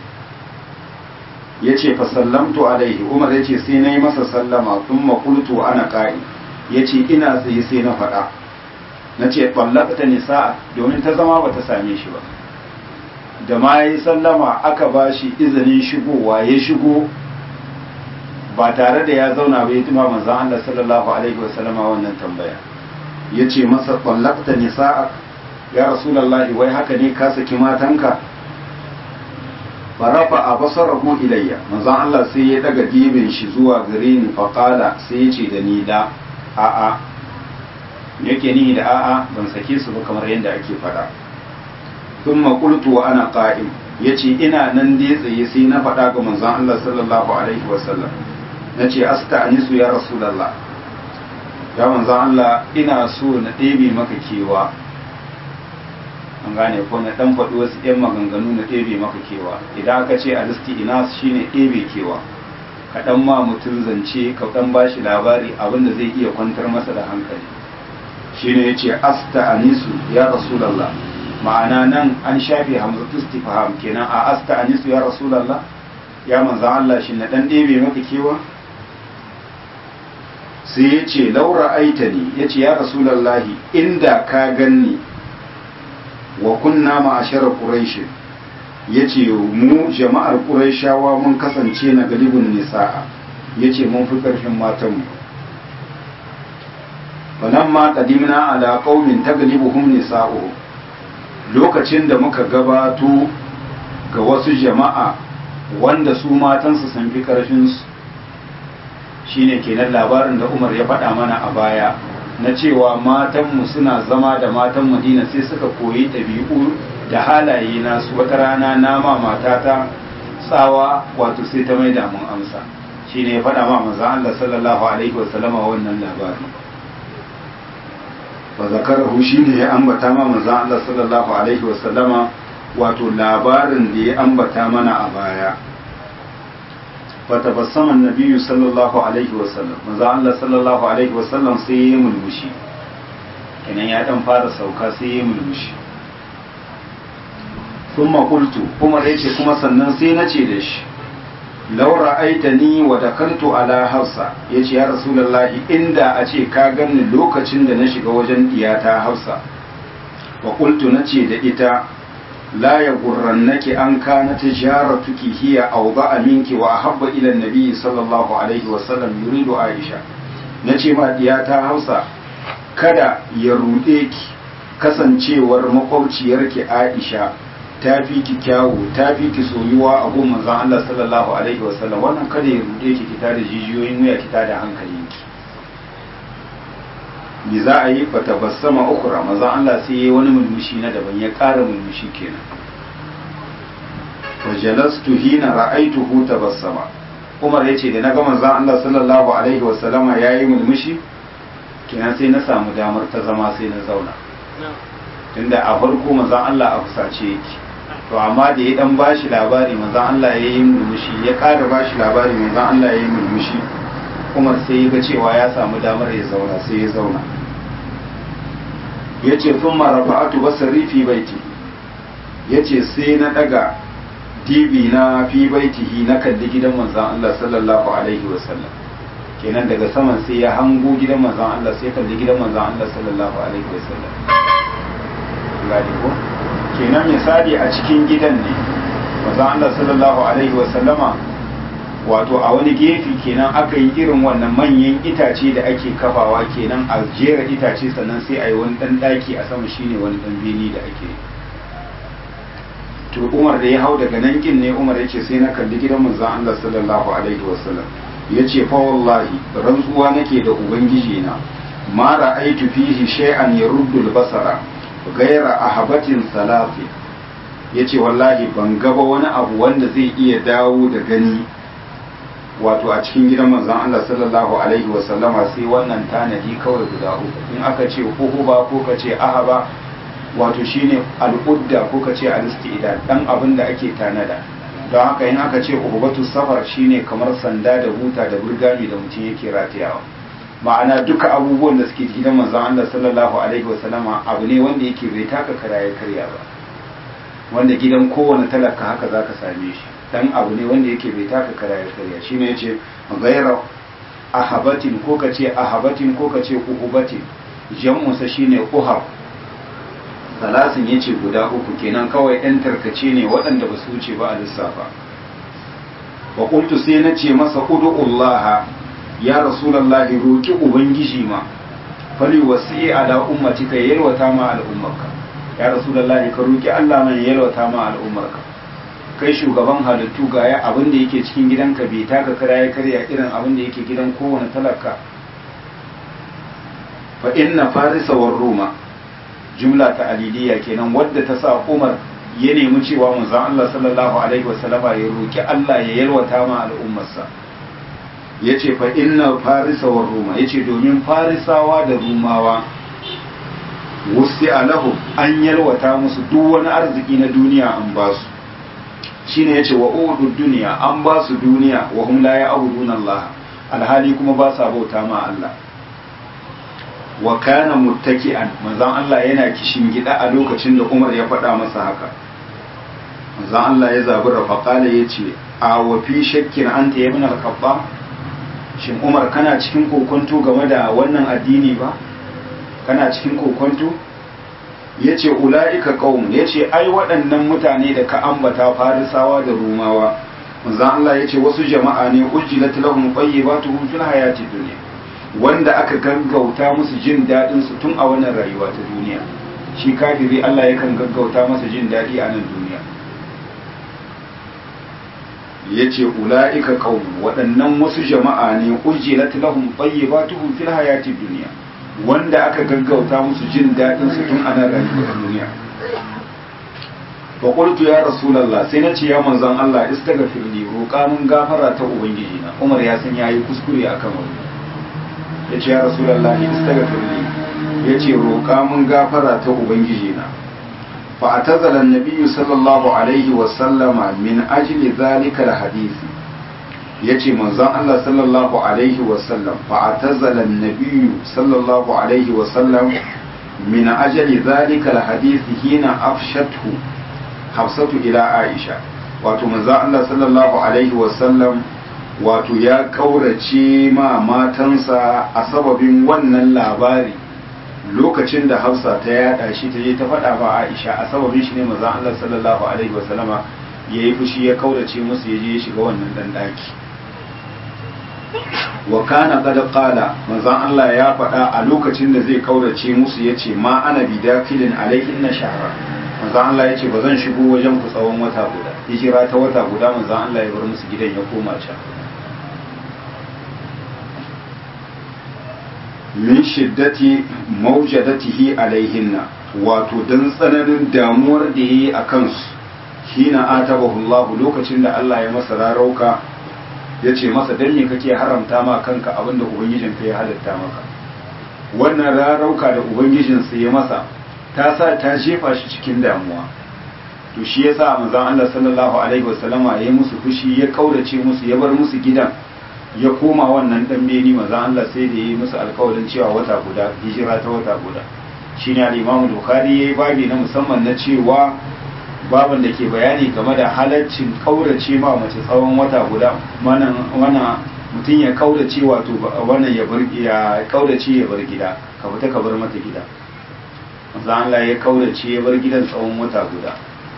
ya ce fasallamtu alaihi umar ya ce sai na yi masa sallama sun makultu ana ƙari ya ce ina tsaye sai na faɗa na ce ɓallakta nisa domin ta zama ba ta same shi ba da ma ya yi sallama aka ba shi izinin shigowa ya shigo ba tare da ya zauna ba ya tuma manzan Allah sallallahu alaihi wasallama wannan tambaya ya ce masa ɓallakta nisa ya rasulallahi wai haka ne ka saki matanka farafa a basarahu ilayya manzon Allah sai ya daga dibin shi zuwa gare ni faqala sai ya ce da ni da a'a yake ni da a'a ban sake su ba kamar yadda ake faɗa thumma qultu wa ana qa'im yace ina nan dai tsaye sai na faɗa ga manzon Allah sallallahu alaihi wasallam nace asta'nisu ya rasulullah ya manzon Allah ina so na ɗebe maka kewa an gane ko na dan faɗi wasu ƴan maganganu na ɗebe maka kewa idan aka ce alisti ina shine ɗebe kewa ka dan ma mutum zance ka dan bashi labari abinda zai iya kwantar masa da hankali shine yace asta anisu ya rasulullah ma'ana nan an shafe hamzatu istifham kenan a asta anisu ya rasulullah ya manzo Allah shi na dan ɗebe maka kewa sai yace laura aitani yace ya rasulullahi inda ka ganni wa kunna ma'ashara quraish yace mu jama'ar quraishawa mun kasance na galibin nisa'a yace mun fi karfin matan mu falamma qadimna ala qaumin taglibuhum nisa'uhum lokacin da muka gabato ga wasu jama'a wanda su matansu sun fi karfin su shine kenan labarin da Umar ya faɗa mana a baya na cewa matanmu suna zama da matan madina sai suka koyi ɗabi'u da halaye nasu wata rana nama matata tsawa wato sai ta maida mun amsa shi ne ya faɗa ma manzan Allah sallallahu alaihi wasallama wannan labari fa zakarahu shi ne ya ambata ma manzan Allah sallallahu alaihi wasallama wato labarin da ya ambata mana a baya فتبسم النبي صلى الله عليه وسلم manzo Allah sallallahu alaihi wasallam sai ya mulmushi kenan ya dan fara sauka sai ya mulmushi thumma qultu kuma yace kuma sannan sai nace da shi law ra'aitani wa dakaltu ala hafsa yace ya rasulullahi inda a ce ka ganni lokacin da na shiga wajen diyata hafsa wa qultu nace da ita لا يغرنك أن كانت تجارتك هي أوضع منك وأحب إلى النبي صلى الله عليه وسلم يريد عائشة nace ma diyata Hausa kada ya ruɗe ki kasancewar makwabciyarki Aisha ta fi ki kyawu ta fi ki soyuwa a gun manzon Allah sallallahu alaihi wasallam wannan kada ya ruɗe ki kita da jijiyoyin wuya kita da hankalinki me za a yi fata basama ukura maza Allah sai ya yi wani mulmushi na daban ya ƙara mulmushi kenan fajalastu hina ra'aituhu tabassama Umar yace da naga manzon Allah sallallahu alaihi wasallama yayi mulmushi kenan sai na samu damar ta zama sai na zauna tunda a farko manzon Allah a fusace yake to amma da ya dan bashi labari manzon Allah yayi mulmushi ya ƙara bashi labari manzon Allah yayi mulmushi Umar sai ya ga cewa ya samu damar ya zauna sai ya zauna ya ce sun marafa'atu basari fi baiti ya ce sai na daga dibi na fi baitihi na kalli gidan manzan Allah sallallahu alaihi wasallam kenan daga saman sai ya hango gidan manzan Allah sai kalli gidan manzan Allah sallallahu alaihi wasallam gadi ko kenan misali a cikin gidan ne manzan Allah sallallahu alaihi wasallama wato a wani gefe kenan aka yi irin wannan manyan itace da ake kafawa kenan a jera itace sannan sai a yi wani dan daki a sama shine wani dan beni da ake to umar da ya hau daga nan kin ne umar yace sai na kalli gidan manzon Allah sallallahu alaihi wasallam yace fa wallahi rantsuwa nake da ubangiji na ma ra'aitu fihi shay'an yaruddu al-basara ghayra ahabatin salafi yace wallahi ban gaba wani abu wanda zai iya dawo da gani wato a cikin gidan manzon Allah sallallahu alaihi wa sallama sai wannan tanadi kawai guda uku in aka ce uhuba ko ka ce ahaba wato shine al'udda ko ka ce al-istida dan abin da ake tanada don haka in aka ce uhubatu safar shine kamar sanda da buta da burgami da mutum yake ratayawa ma'ana duka abubuwan da suke gidan manzon Allah sallallahu alaihi wa sallama abu ne wanda yake bai taka kara ya karya ba wanda gidan kowane talaka haka zaka same shi dan abu ne wanda yake bai taka kara ya karya shine yace ghayra ahabatin ko kace ahabatin ko kace uhubatin jam'u sa shine uhab salasin yace guda uku kenan kawai ɗan tarkace ne waɗanda ba su wuce ba a lissafa wa qultu sai nace masa ud'ullaha ya rasulullahi roki ubangiji ma fali wasi ala ummatika yalwata ma al'ummarka ya rasulullahi ka roki Allah man yalwata ma al'ummarka kai shugaban halittu ga ya abin da yake cikin gidanka bai taka kara ya karya irin abin da yake gidan kowane talaka fa inna farisa war roma jumla ta aliliya kenan wadda ta sa umar ya nemi cewa manzon Allah sallallahu alaihi wasallama ya roki Allah ya yalwata ma al'ummarsa yace fa inna farisa war roma yace domin farisawa da rumawa wusi alahu an yalwata musu duk wani arziki na duniya an ba su shine yace wa udu duniya an ba su duniya wa hum la ya'buduna Allah alhali kuma ba sa bauta ma Allah wa kana muttaki'an manzon Allah yana kishin gida a lokacin da Umar ya faɗa masa haka manzon Allah ya zabura faqala yace a wa fi shakkin anta ya ibn al-khattab shin Umar kana cikin kokonto game da wannan addini ba kana cikin kokonto yace ulaika qaum yace ai waɗannan mutane da ka ambata farisawa da rumawa manzon Allah yace wasu jama'a ne ujjilat lahum tayyibatuhum fil hayati dunya wanda aka gaggauta musu jin daɗin su tun a wannan rayuwa ta duniya shi kafiri Allah yakan gaggauta masa jin daɗi a nan duniya yace ulaika qaum waɗannan wasu jama'a ne ujjilat lahum tayyibatuhum fil hayati dunya wanda aka gaggauta musu jin daɗin su tun a nan rayuwar duniya fa qultu ya rasulullah sai na ce ya manzon Allah istaghfir li roƙa mun gafara ta ubangiji na Umar ya san yayi kuskure akan wannan yace ya rasulullah istaghfir li yace roƙa mun gafara ta ubangiji na fa atazala an-nabiy sallallahu alaihi wa sallama min ajli zalika al-hadith yace manzon Allah sallallahu alaihi wa sallam fa atazala an-nabiy sallallahu alaihi wa sallam min ajli zalika al-hadith hina afshathu hafsatu ila aisha wato manzon Allah sallallahu alaihi wasallam wato ya kaurace ma matansa a sababin wannan labari lokacin da hafsa ta yada shi ta je ta faɗa ba aisha a sababin shi ne manzon Allah sallallahu alaihi wasallama ya yi fushi ya kaurace musu ya je ya shiga wannan dan daki wa kana qad qala manzon Allah ya faɗa a lokacin da zai kaurace musu yace ma ana bidakilin alaihin na shahra manzan Allah ya ce ba zan shigo wajen ku tsawon wata guda hijira ta wata guda manzan Allah ya bar musu gidan ya koma can min shiddati maujadatihi alaihinna wato dan tsananin damuwar da yayi a kansu hina atabahu Allah lokacin da Allah ya masa rarauka ya ce masa dan me kake haramta ma kanka abinda ubangijinka ya halatta maka wannan rarauka da ubangijinsa ya masa ta sa ta jefa shi cikin damuwa to shi yasa manzon Allah sallallahu alaihi wasallama ya yi musu fushi ya kaurace musu ya bar musu gidan ya koma wannan dan beni manzon Allah sai da yi musu alƙawarin cewa wata guda hijira ta wata guda shine al-Imam Bukhari yayi babi na musamman na cewa baban da ke bayani game da halaccin kaurace ma mace tsawon wata guda wannan wannan mutum ya kaurace wato wannan ya bar ya kaurace ya bar gida ka fita ka bar mata gida manzo Allah ya kaurace ya bar gidan tsawon wata guda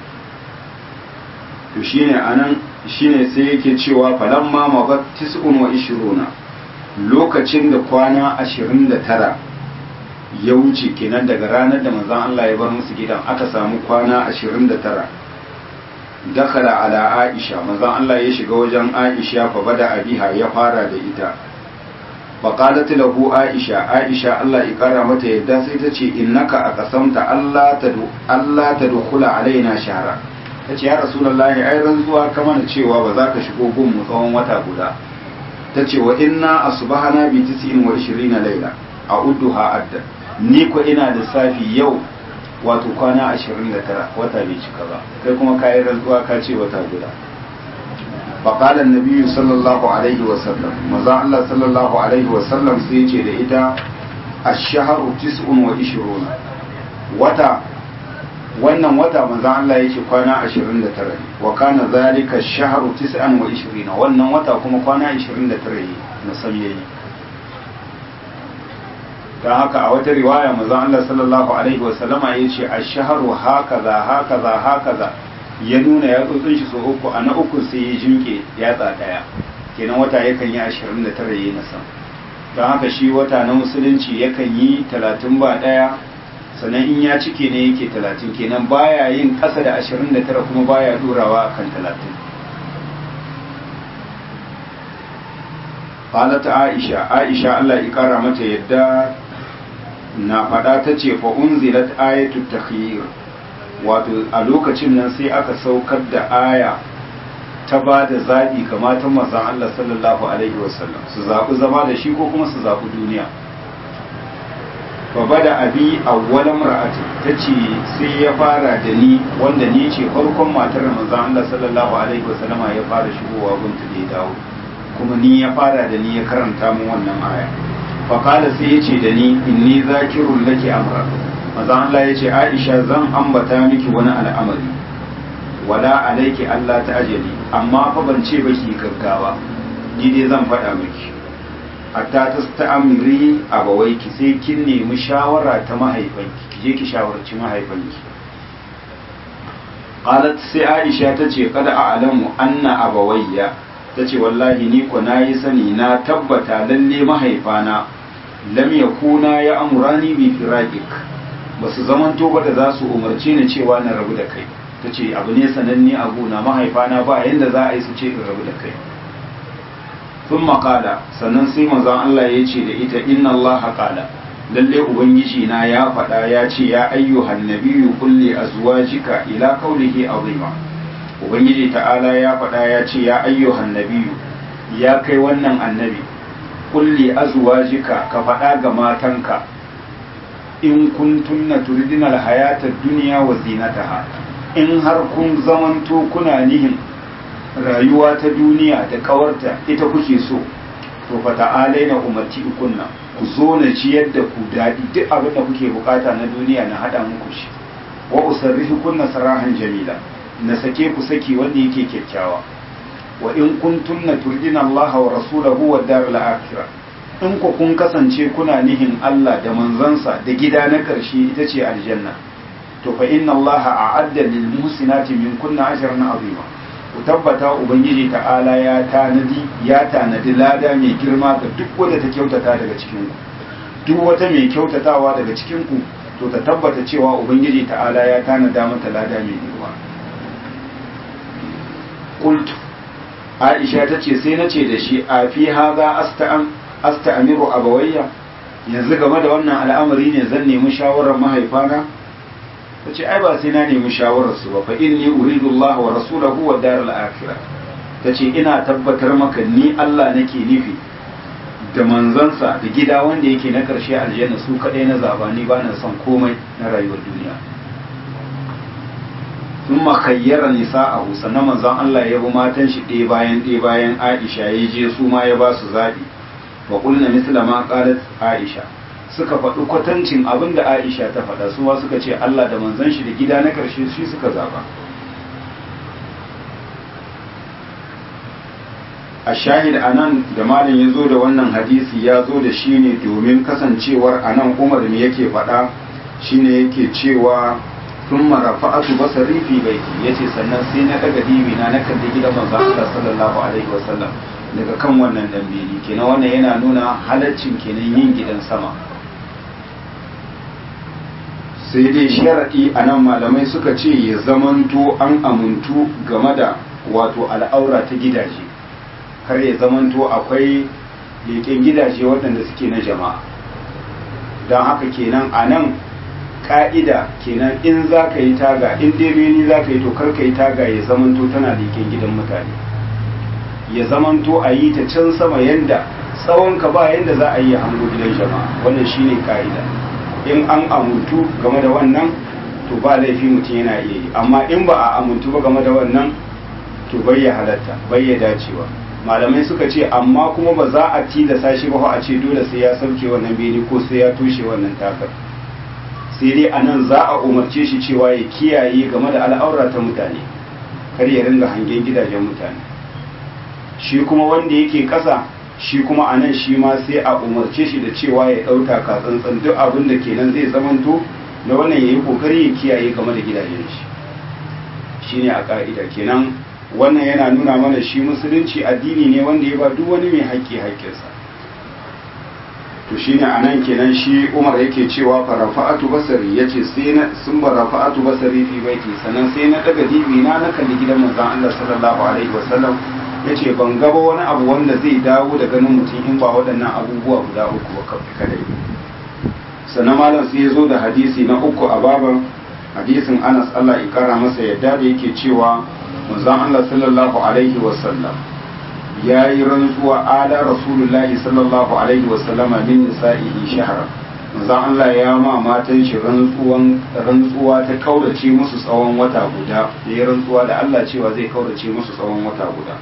to shine anan shine sai yake cewa falamma mabat tis'un wa ishiruna lokacin da kwana 29 ya wuce kenan daga ranar da manzon Allah ya bar musu gidan aka samu kwana 29 dakala ala Aisha manzon Allah ya shiga wajen Aisha fa bada abiha ya fara da ita فقالت له عائشة عائشة الله إقرأ متى يدى سيتشي إنك أقسمت ألا تدو ألا تدخل علينا شهرا tace ya rasulullahi ai rantsuwa ka mana cewa ba za ka shigo gun mu tsawon wata guda tace wa inna asbahana bi 29 laila a udduha adda ni ko ina da safi yau wato kwana 29 wata bai cika ba kai kuma kai rantsuwa ka ce wata guda فقال النبي صلى الله عليه وسلم مزا الله صلى الله عليه وسلم سيجي da ita الشهر تسع وعشرون wata wannan wata manzo Allah yake kwana 29 wa kana zalika ash-shahru 29 wannan wata kuma kwana 29 na san yayi dan haka a wata riwaya manzo Allah sallallahu alaihi wa sallama yace ash-shahru hakaza hakaza hakaza ya nuna ya tsotsin shi so uku a na uku sai ya jinke yatsa daya kenan wata yakan yi ashirin da tara yi na sam don haka shi wata na musulunci yakan yi talatin ba daya sannan in ya cike ne yake talatin kenan baya yin ƙasa da ashirin da tara kuma baya ɗorawa a kan talatin falata aisha aisha allah ya ƙara mata yadda na faɗa ta ce fa'unzilat ayatu takhir wato a lokacin nan sai aka saukar da aya ta ba da zaɓi ga matan mazan Allah sallallahu Alaihi wasallam su zaɓi zama da shi ko kuma su zaɓi duniya ba da abi a wani ra'ati ta ce sai ya fara da ni wanda ni ce farkon matar mazan Allah sallallahu Alaihi wasallama ya fara shigowa gunta da ya dawo kuma ni ya fara da ni ya karanta min wannan aya faƙala sai ya ce da ni inni zakirun laki amra mazan Allah ya ce Aisha zan ambata miki wani al'amari wala alaiki Allah ta ajali amma fa ban ce ba ki gaggawa ni dai zan faɗa miki hatta ta ta'amiri abawaiki sai kin nemi shawara ta mahaifanki ki je ki shawarci mahaifanki qalat sai Aisha ta ce kada a'lamu anna abawayya ta ce wallahi ni ko nayi sani na tabbata lalle mahaifana lam yakuna ya amurani bi firaqik basu zamanto ba da za su umarce ni cewa na rabu da kai ta ce abu ne sananne a gona mahaifana ba yadda za a yi su ce in rabu da kai sun makala sannan sai manzon Allah ya ce da ita inna Allah haƙala lalle ubangiji na ya faɗa ya ce ya ayyuhan nabiyyu kulli azwajika ila qawlihi azima ubangiji ta'ala ya faɗa ya ce ya ayyuhan nabiyyu ya kai wannan annabi kulli azwajika ka faɗa ga matanka in kuntunna turidina alhayata dunya wa zinataha in har kun zamanto kuna nihin rayuwa ta duniya da kawarta ita kuke so to fa ta'alai na umarci kunna ku zo na ciyar da ku daɗi duk abin da kuke bukata na duniya na haɗa muku shi wa usarrihi kunna sarahan jamila na sake ku saki wanda yake kyakkyawa wa in kuntunna turdina Allah wa rasulahu wa daral akhirah in ku kun kasance kuna nihin Allah da manzansa da gida na ƙarshe ita ce aljanna to fa inna allaha a'adda lil muhsinati min kunna ajran azima ku tabbata ubangiji ta'ala ya tanadi ya tanadi lada mai girma ga duk wanda ta kyautata daga cikin ku duk wata mai kyautatawa daga cikin ku to ta tabbata cewa ubangiji ta'ala ya tanada mata lada mai girma qult Aisha ta ce sai na ce da shi a fi haza asta'am asta'amiru abawayya yanzu game da wannan al'amari ne zan nemi shawarar mahaifana ta ce ai ba sai na nemi shawararsu ba fa inni uridu Allah wa rasulahu wa daral akhirah ta ce ina tabbatar maka ni Allah nake nufi da manzansa da gida wanda yake na karshe aljanna su kadai na zaba ni ba na son komai na rayuwar duniya sun makayyara nisa'ahu sannan manzon Allah ya bi matan shi ɗaya bayan ɗaya bayan Aisha ya je su ma ya ba su zaɓi wa qulna misla ma qalat Aisha suka faɗi kwatancin abin da Aisha ta faɗa suwa suka ce Allah da manzon shi da gida na ƙarshe shi suka zaba a shahid anan da malin ya zo da wannan hadisi ya zo da shi ne domin kasancewar anan umar me yake faɗa shine yake cewa sun marafa'atu basari fi baiti yace sannan sai na daga dibi na na kalli gidan manzon Allah sallallahu alaihi wasallam daga kan wannan dambeli kenan wannan yana nuna halaccin kenan yin gidan sama sai dai sharaɗi a nan malamai suka ce ya zamanto an amuntu game da wato al'aura ta gidaje kar ya zamanto akwai leƙen gidaje waɗanda suke na jama'a don haka kenan a nan ƙa'ida kenan in za ka yi taga in dai beni za ka yi to kar ka yi taga ya zamanto tana leƙen gidan mutane ya zamanto a yi ta can sama yanda tsawon ka ba yanda za a yi hango gidan jama'a wannan shine ka'ida in an amuntu game da wannan to ba laifi mutum yana iya yi amma in ba a amuntu ba game da wannan to bai ya halatta bai ya dacewa malamai suka ce amma kuma ba za a tilasa shi ba a ce dole sai ya sauke wannan bene ko sai ya toshe wannan takar sai dai a nan za a umarce shi cewa ya kiyaye game da al'aura ta mutane kar ya ringa hangen gidajen mutane shi kuma wanda yake ƙasa shi kuma a nan shi ma sai a umarce shi da cewa ya ɗauta ka tsantsan duk abin da kenan zai zamanto na wannan ya yi ƙoƙari ya kiyaye game da gidajen shi shi ne a ƙa'ida kenan wannan yana nuna mana shi musulunci addini ne wanda ya ba duk wani mai haƙƙi haƙƙinsa to shine anan kenan shi Umar yake cewa farafa'atu basari yace sai na sun barafa'atu basari fi baiti sannan sai na daga dibi na na kalli gidan manzon Allah sallallahu alaihi wasallam yace ban gaba wani abu wanda zai dawo da ganin mutum in ba waɗannan abubuwa guda uku ba kadai sannan malam sai ya zo da hadisi na uku a baban hadisin Anas Allah ya kara masa yadda da yake cewa manzon Allah sallallahu alaihi wasallam ya yi rantsuwa ala rasulullahi sallallahu alaihi wasallama min nisa'ihi shahara manzon Allah ya ma matan shi rantsuwan rantsuwa ta kaurace musu tsawon wata guda ya yi rantsuwa da Allah cewa zai kaurace musu tsawon wata guda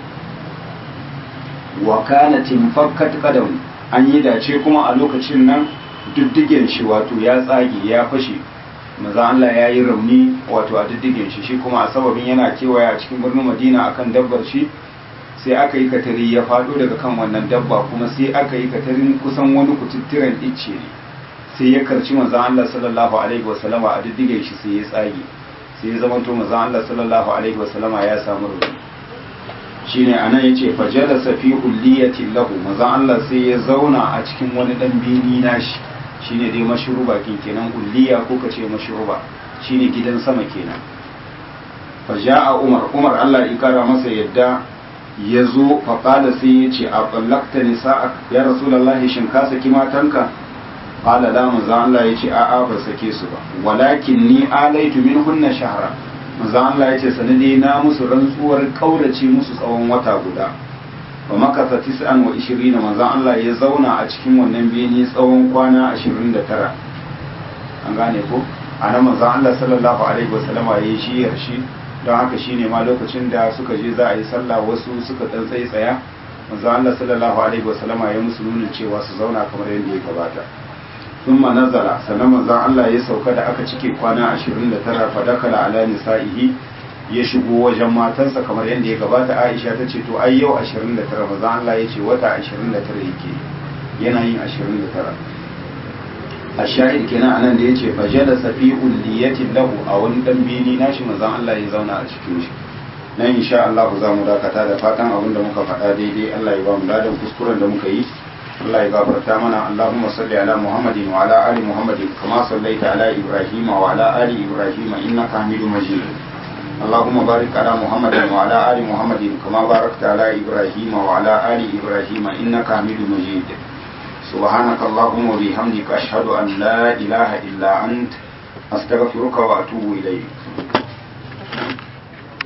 wa kana timfakkat qadam an yi dace kuma a lokacin nan diddigen shi wato ya tsage ya fashe maza Allah ya yi rauni wato a diddigen shi shi kuma a sababin yana kewaya a cikin birnin Madina akan dabbar shi sai aka yi katari ya faɗo daga kan wannan dabba kuma sai aka yi katarin kusan wani kututturen icce ne sai ya karci manzon Allah sallallahu alaihi wasallama a diddigen shi sai ya tsage sai ya zamanto manzon Allah sallallahu alaihi wasallama ya samu rauni shine anan yace fajalasa fi ulliyati lahu manzon Allah sai ya zauna a cikin wani dan bini nashi shine dai mashruba kin kenan ulliya ko kace mashruba shine gidan sama kenan faja'a Umar Umar Allah ya kara masa yadda ya zo faƙada sai ya ce a ɓallakta nisa ya rasulallahi shin ka saki matanka ƙala da maza Allah ya ce a'a ba sake su ba walakin ni alaitu min hunna shahara maza Allah ya ce sanade na musu rantsuwar ƙaurace musu tsawon wata guda ba makasa tis'an wa ishirin maza Allah ya zauna a cikin wannan bene tsawon kwana ashirin da tara an gane ko a nan maza Allah sallallahu alaihi wasallama ya yi shiyar shi don haka shine ma lokacin da suka je za a yi sallah wasu suka dan tsaye tsaya manzo Allah sallallahu alaihi wasallama ya musu nunin cewa su zauna kamar yadda ya gabata thumma nazala sannan manzo Allah ya sauka da aka cike kwana 29 fa dakala ala nisaihi ya shigo wajen matansa kamar yadda ya gabata Aisha ta ce to ai yau 29 manzo Allah ya ce wata 29 yake yana yin 29 الشاهد kenan anan da yace fajalasa fi ulliyatin lahu a wani dan bini nashi manzon Allah ya zauna a cikin shi nan insha Allah za mu dakata da fatan abin da muka faɗa daidai Allah ya ba mu ladan kuskuren da muka yi Allah ya gafarta mana Allahumma salli ala Muhammadin wa ala ali Muhammadin kama sallaita ala Ibrahim wa ala ali Ibrahim innaka Hamidum Majid اللهم بارك على محمد وعلى آل محمد كما باركت على إبراهيم وعلى آل إبراهيم إنك حميد مجيد سبحانك اللهم وبحمدك أشهد أن لا إله إلا أنت أستغفرك وأتوب إليك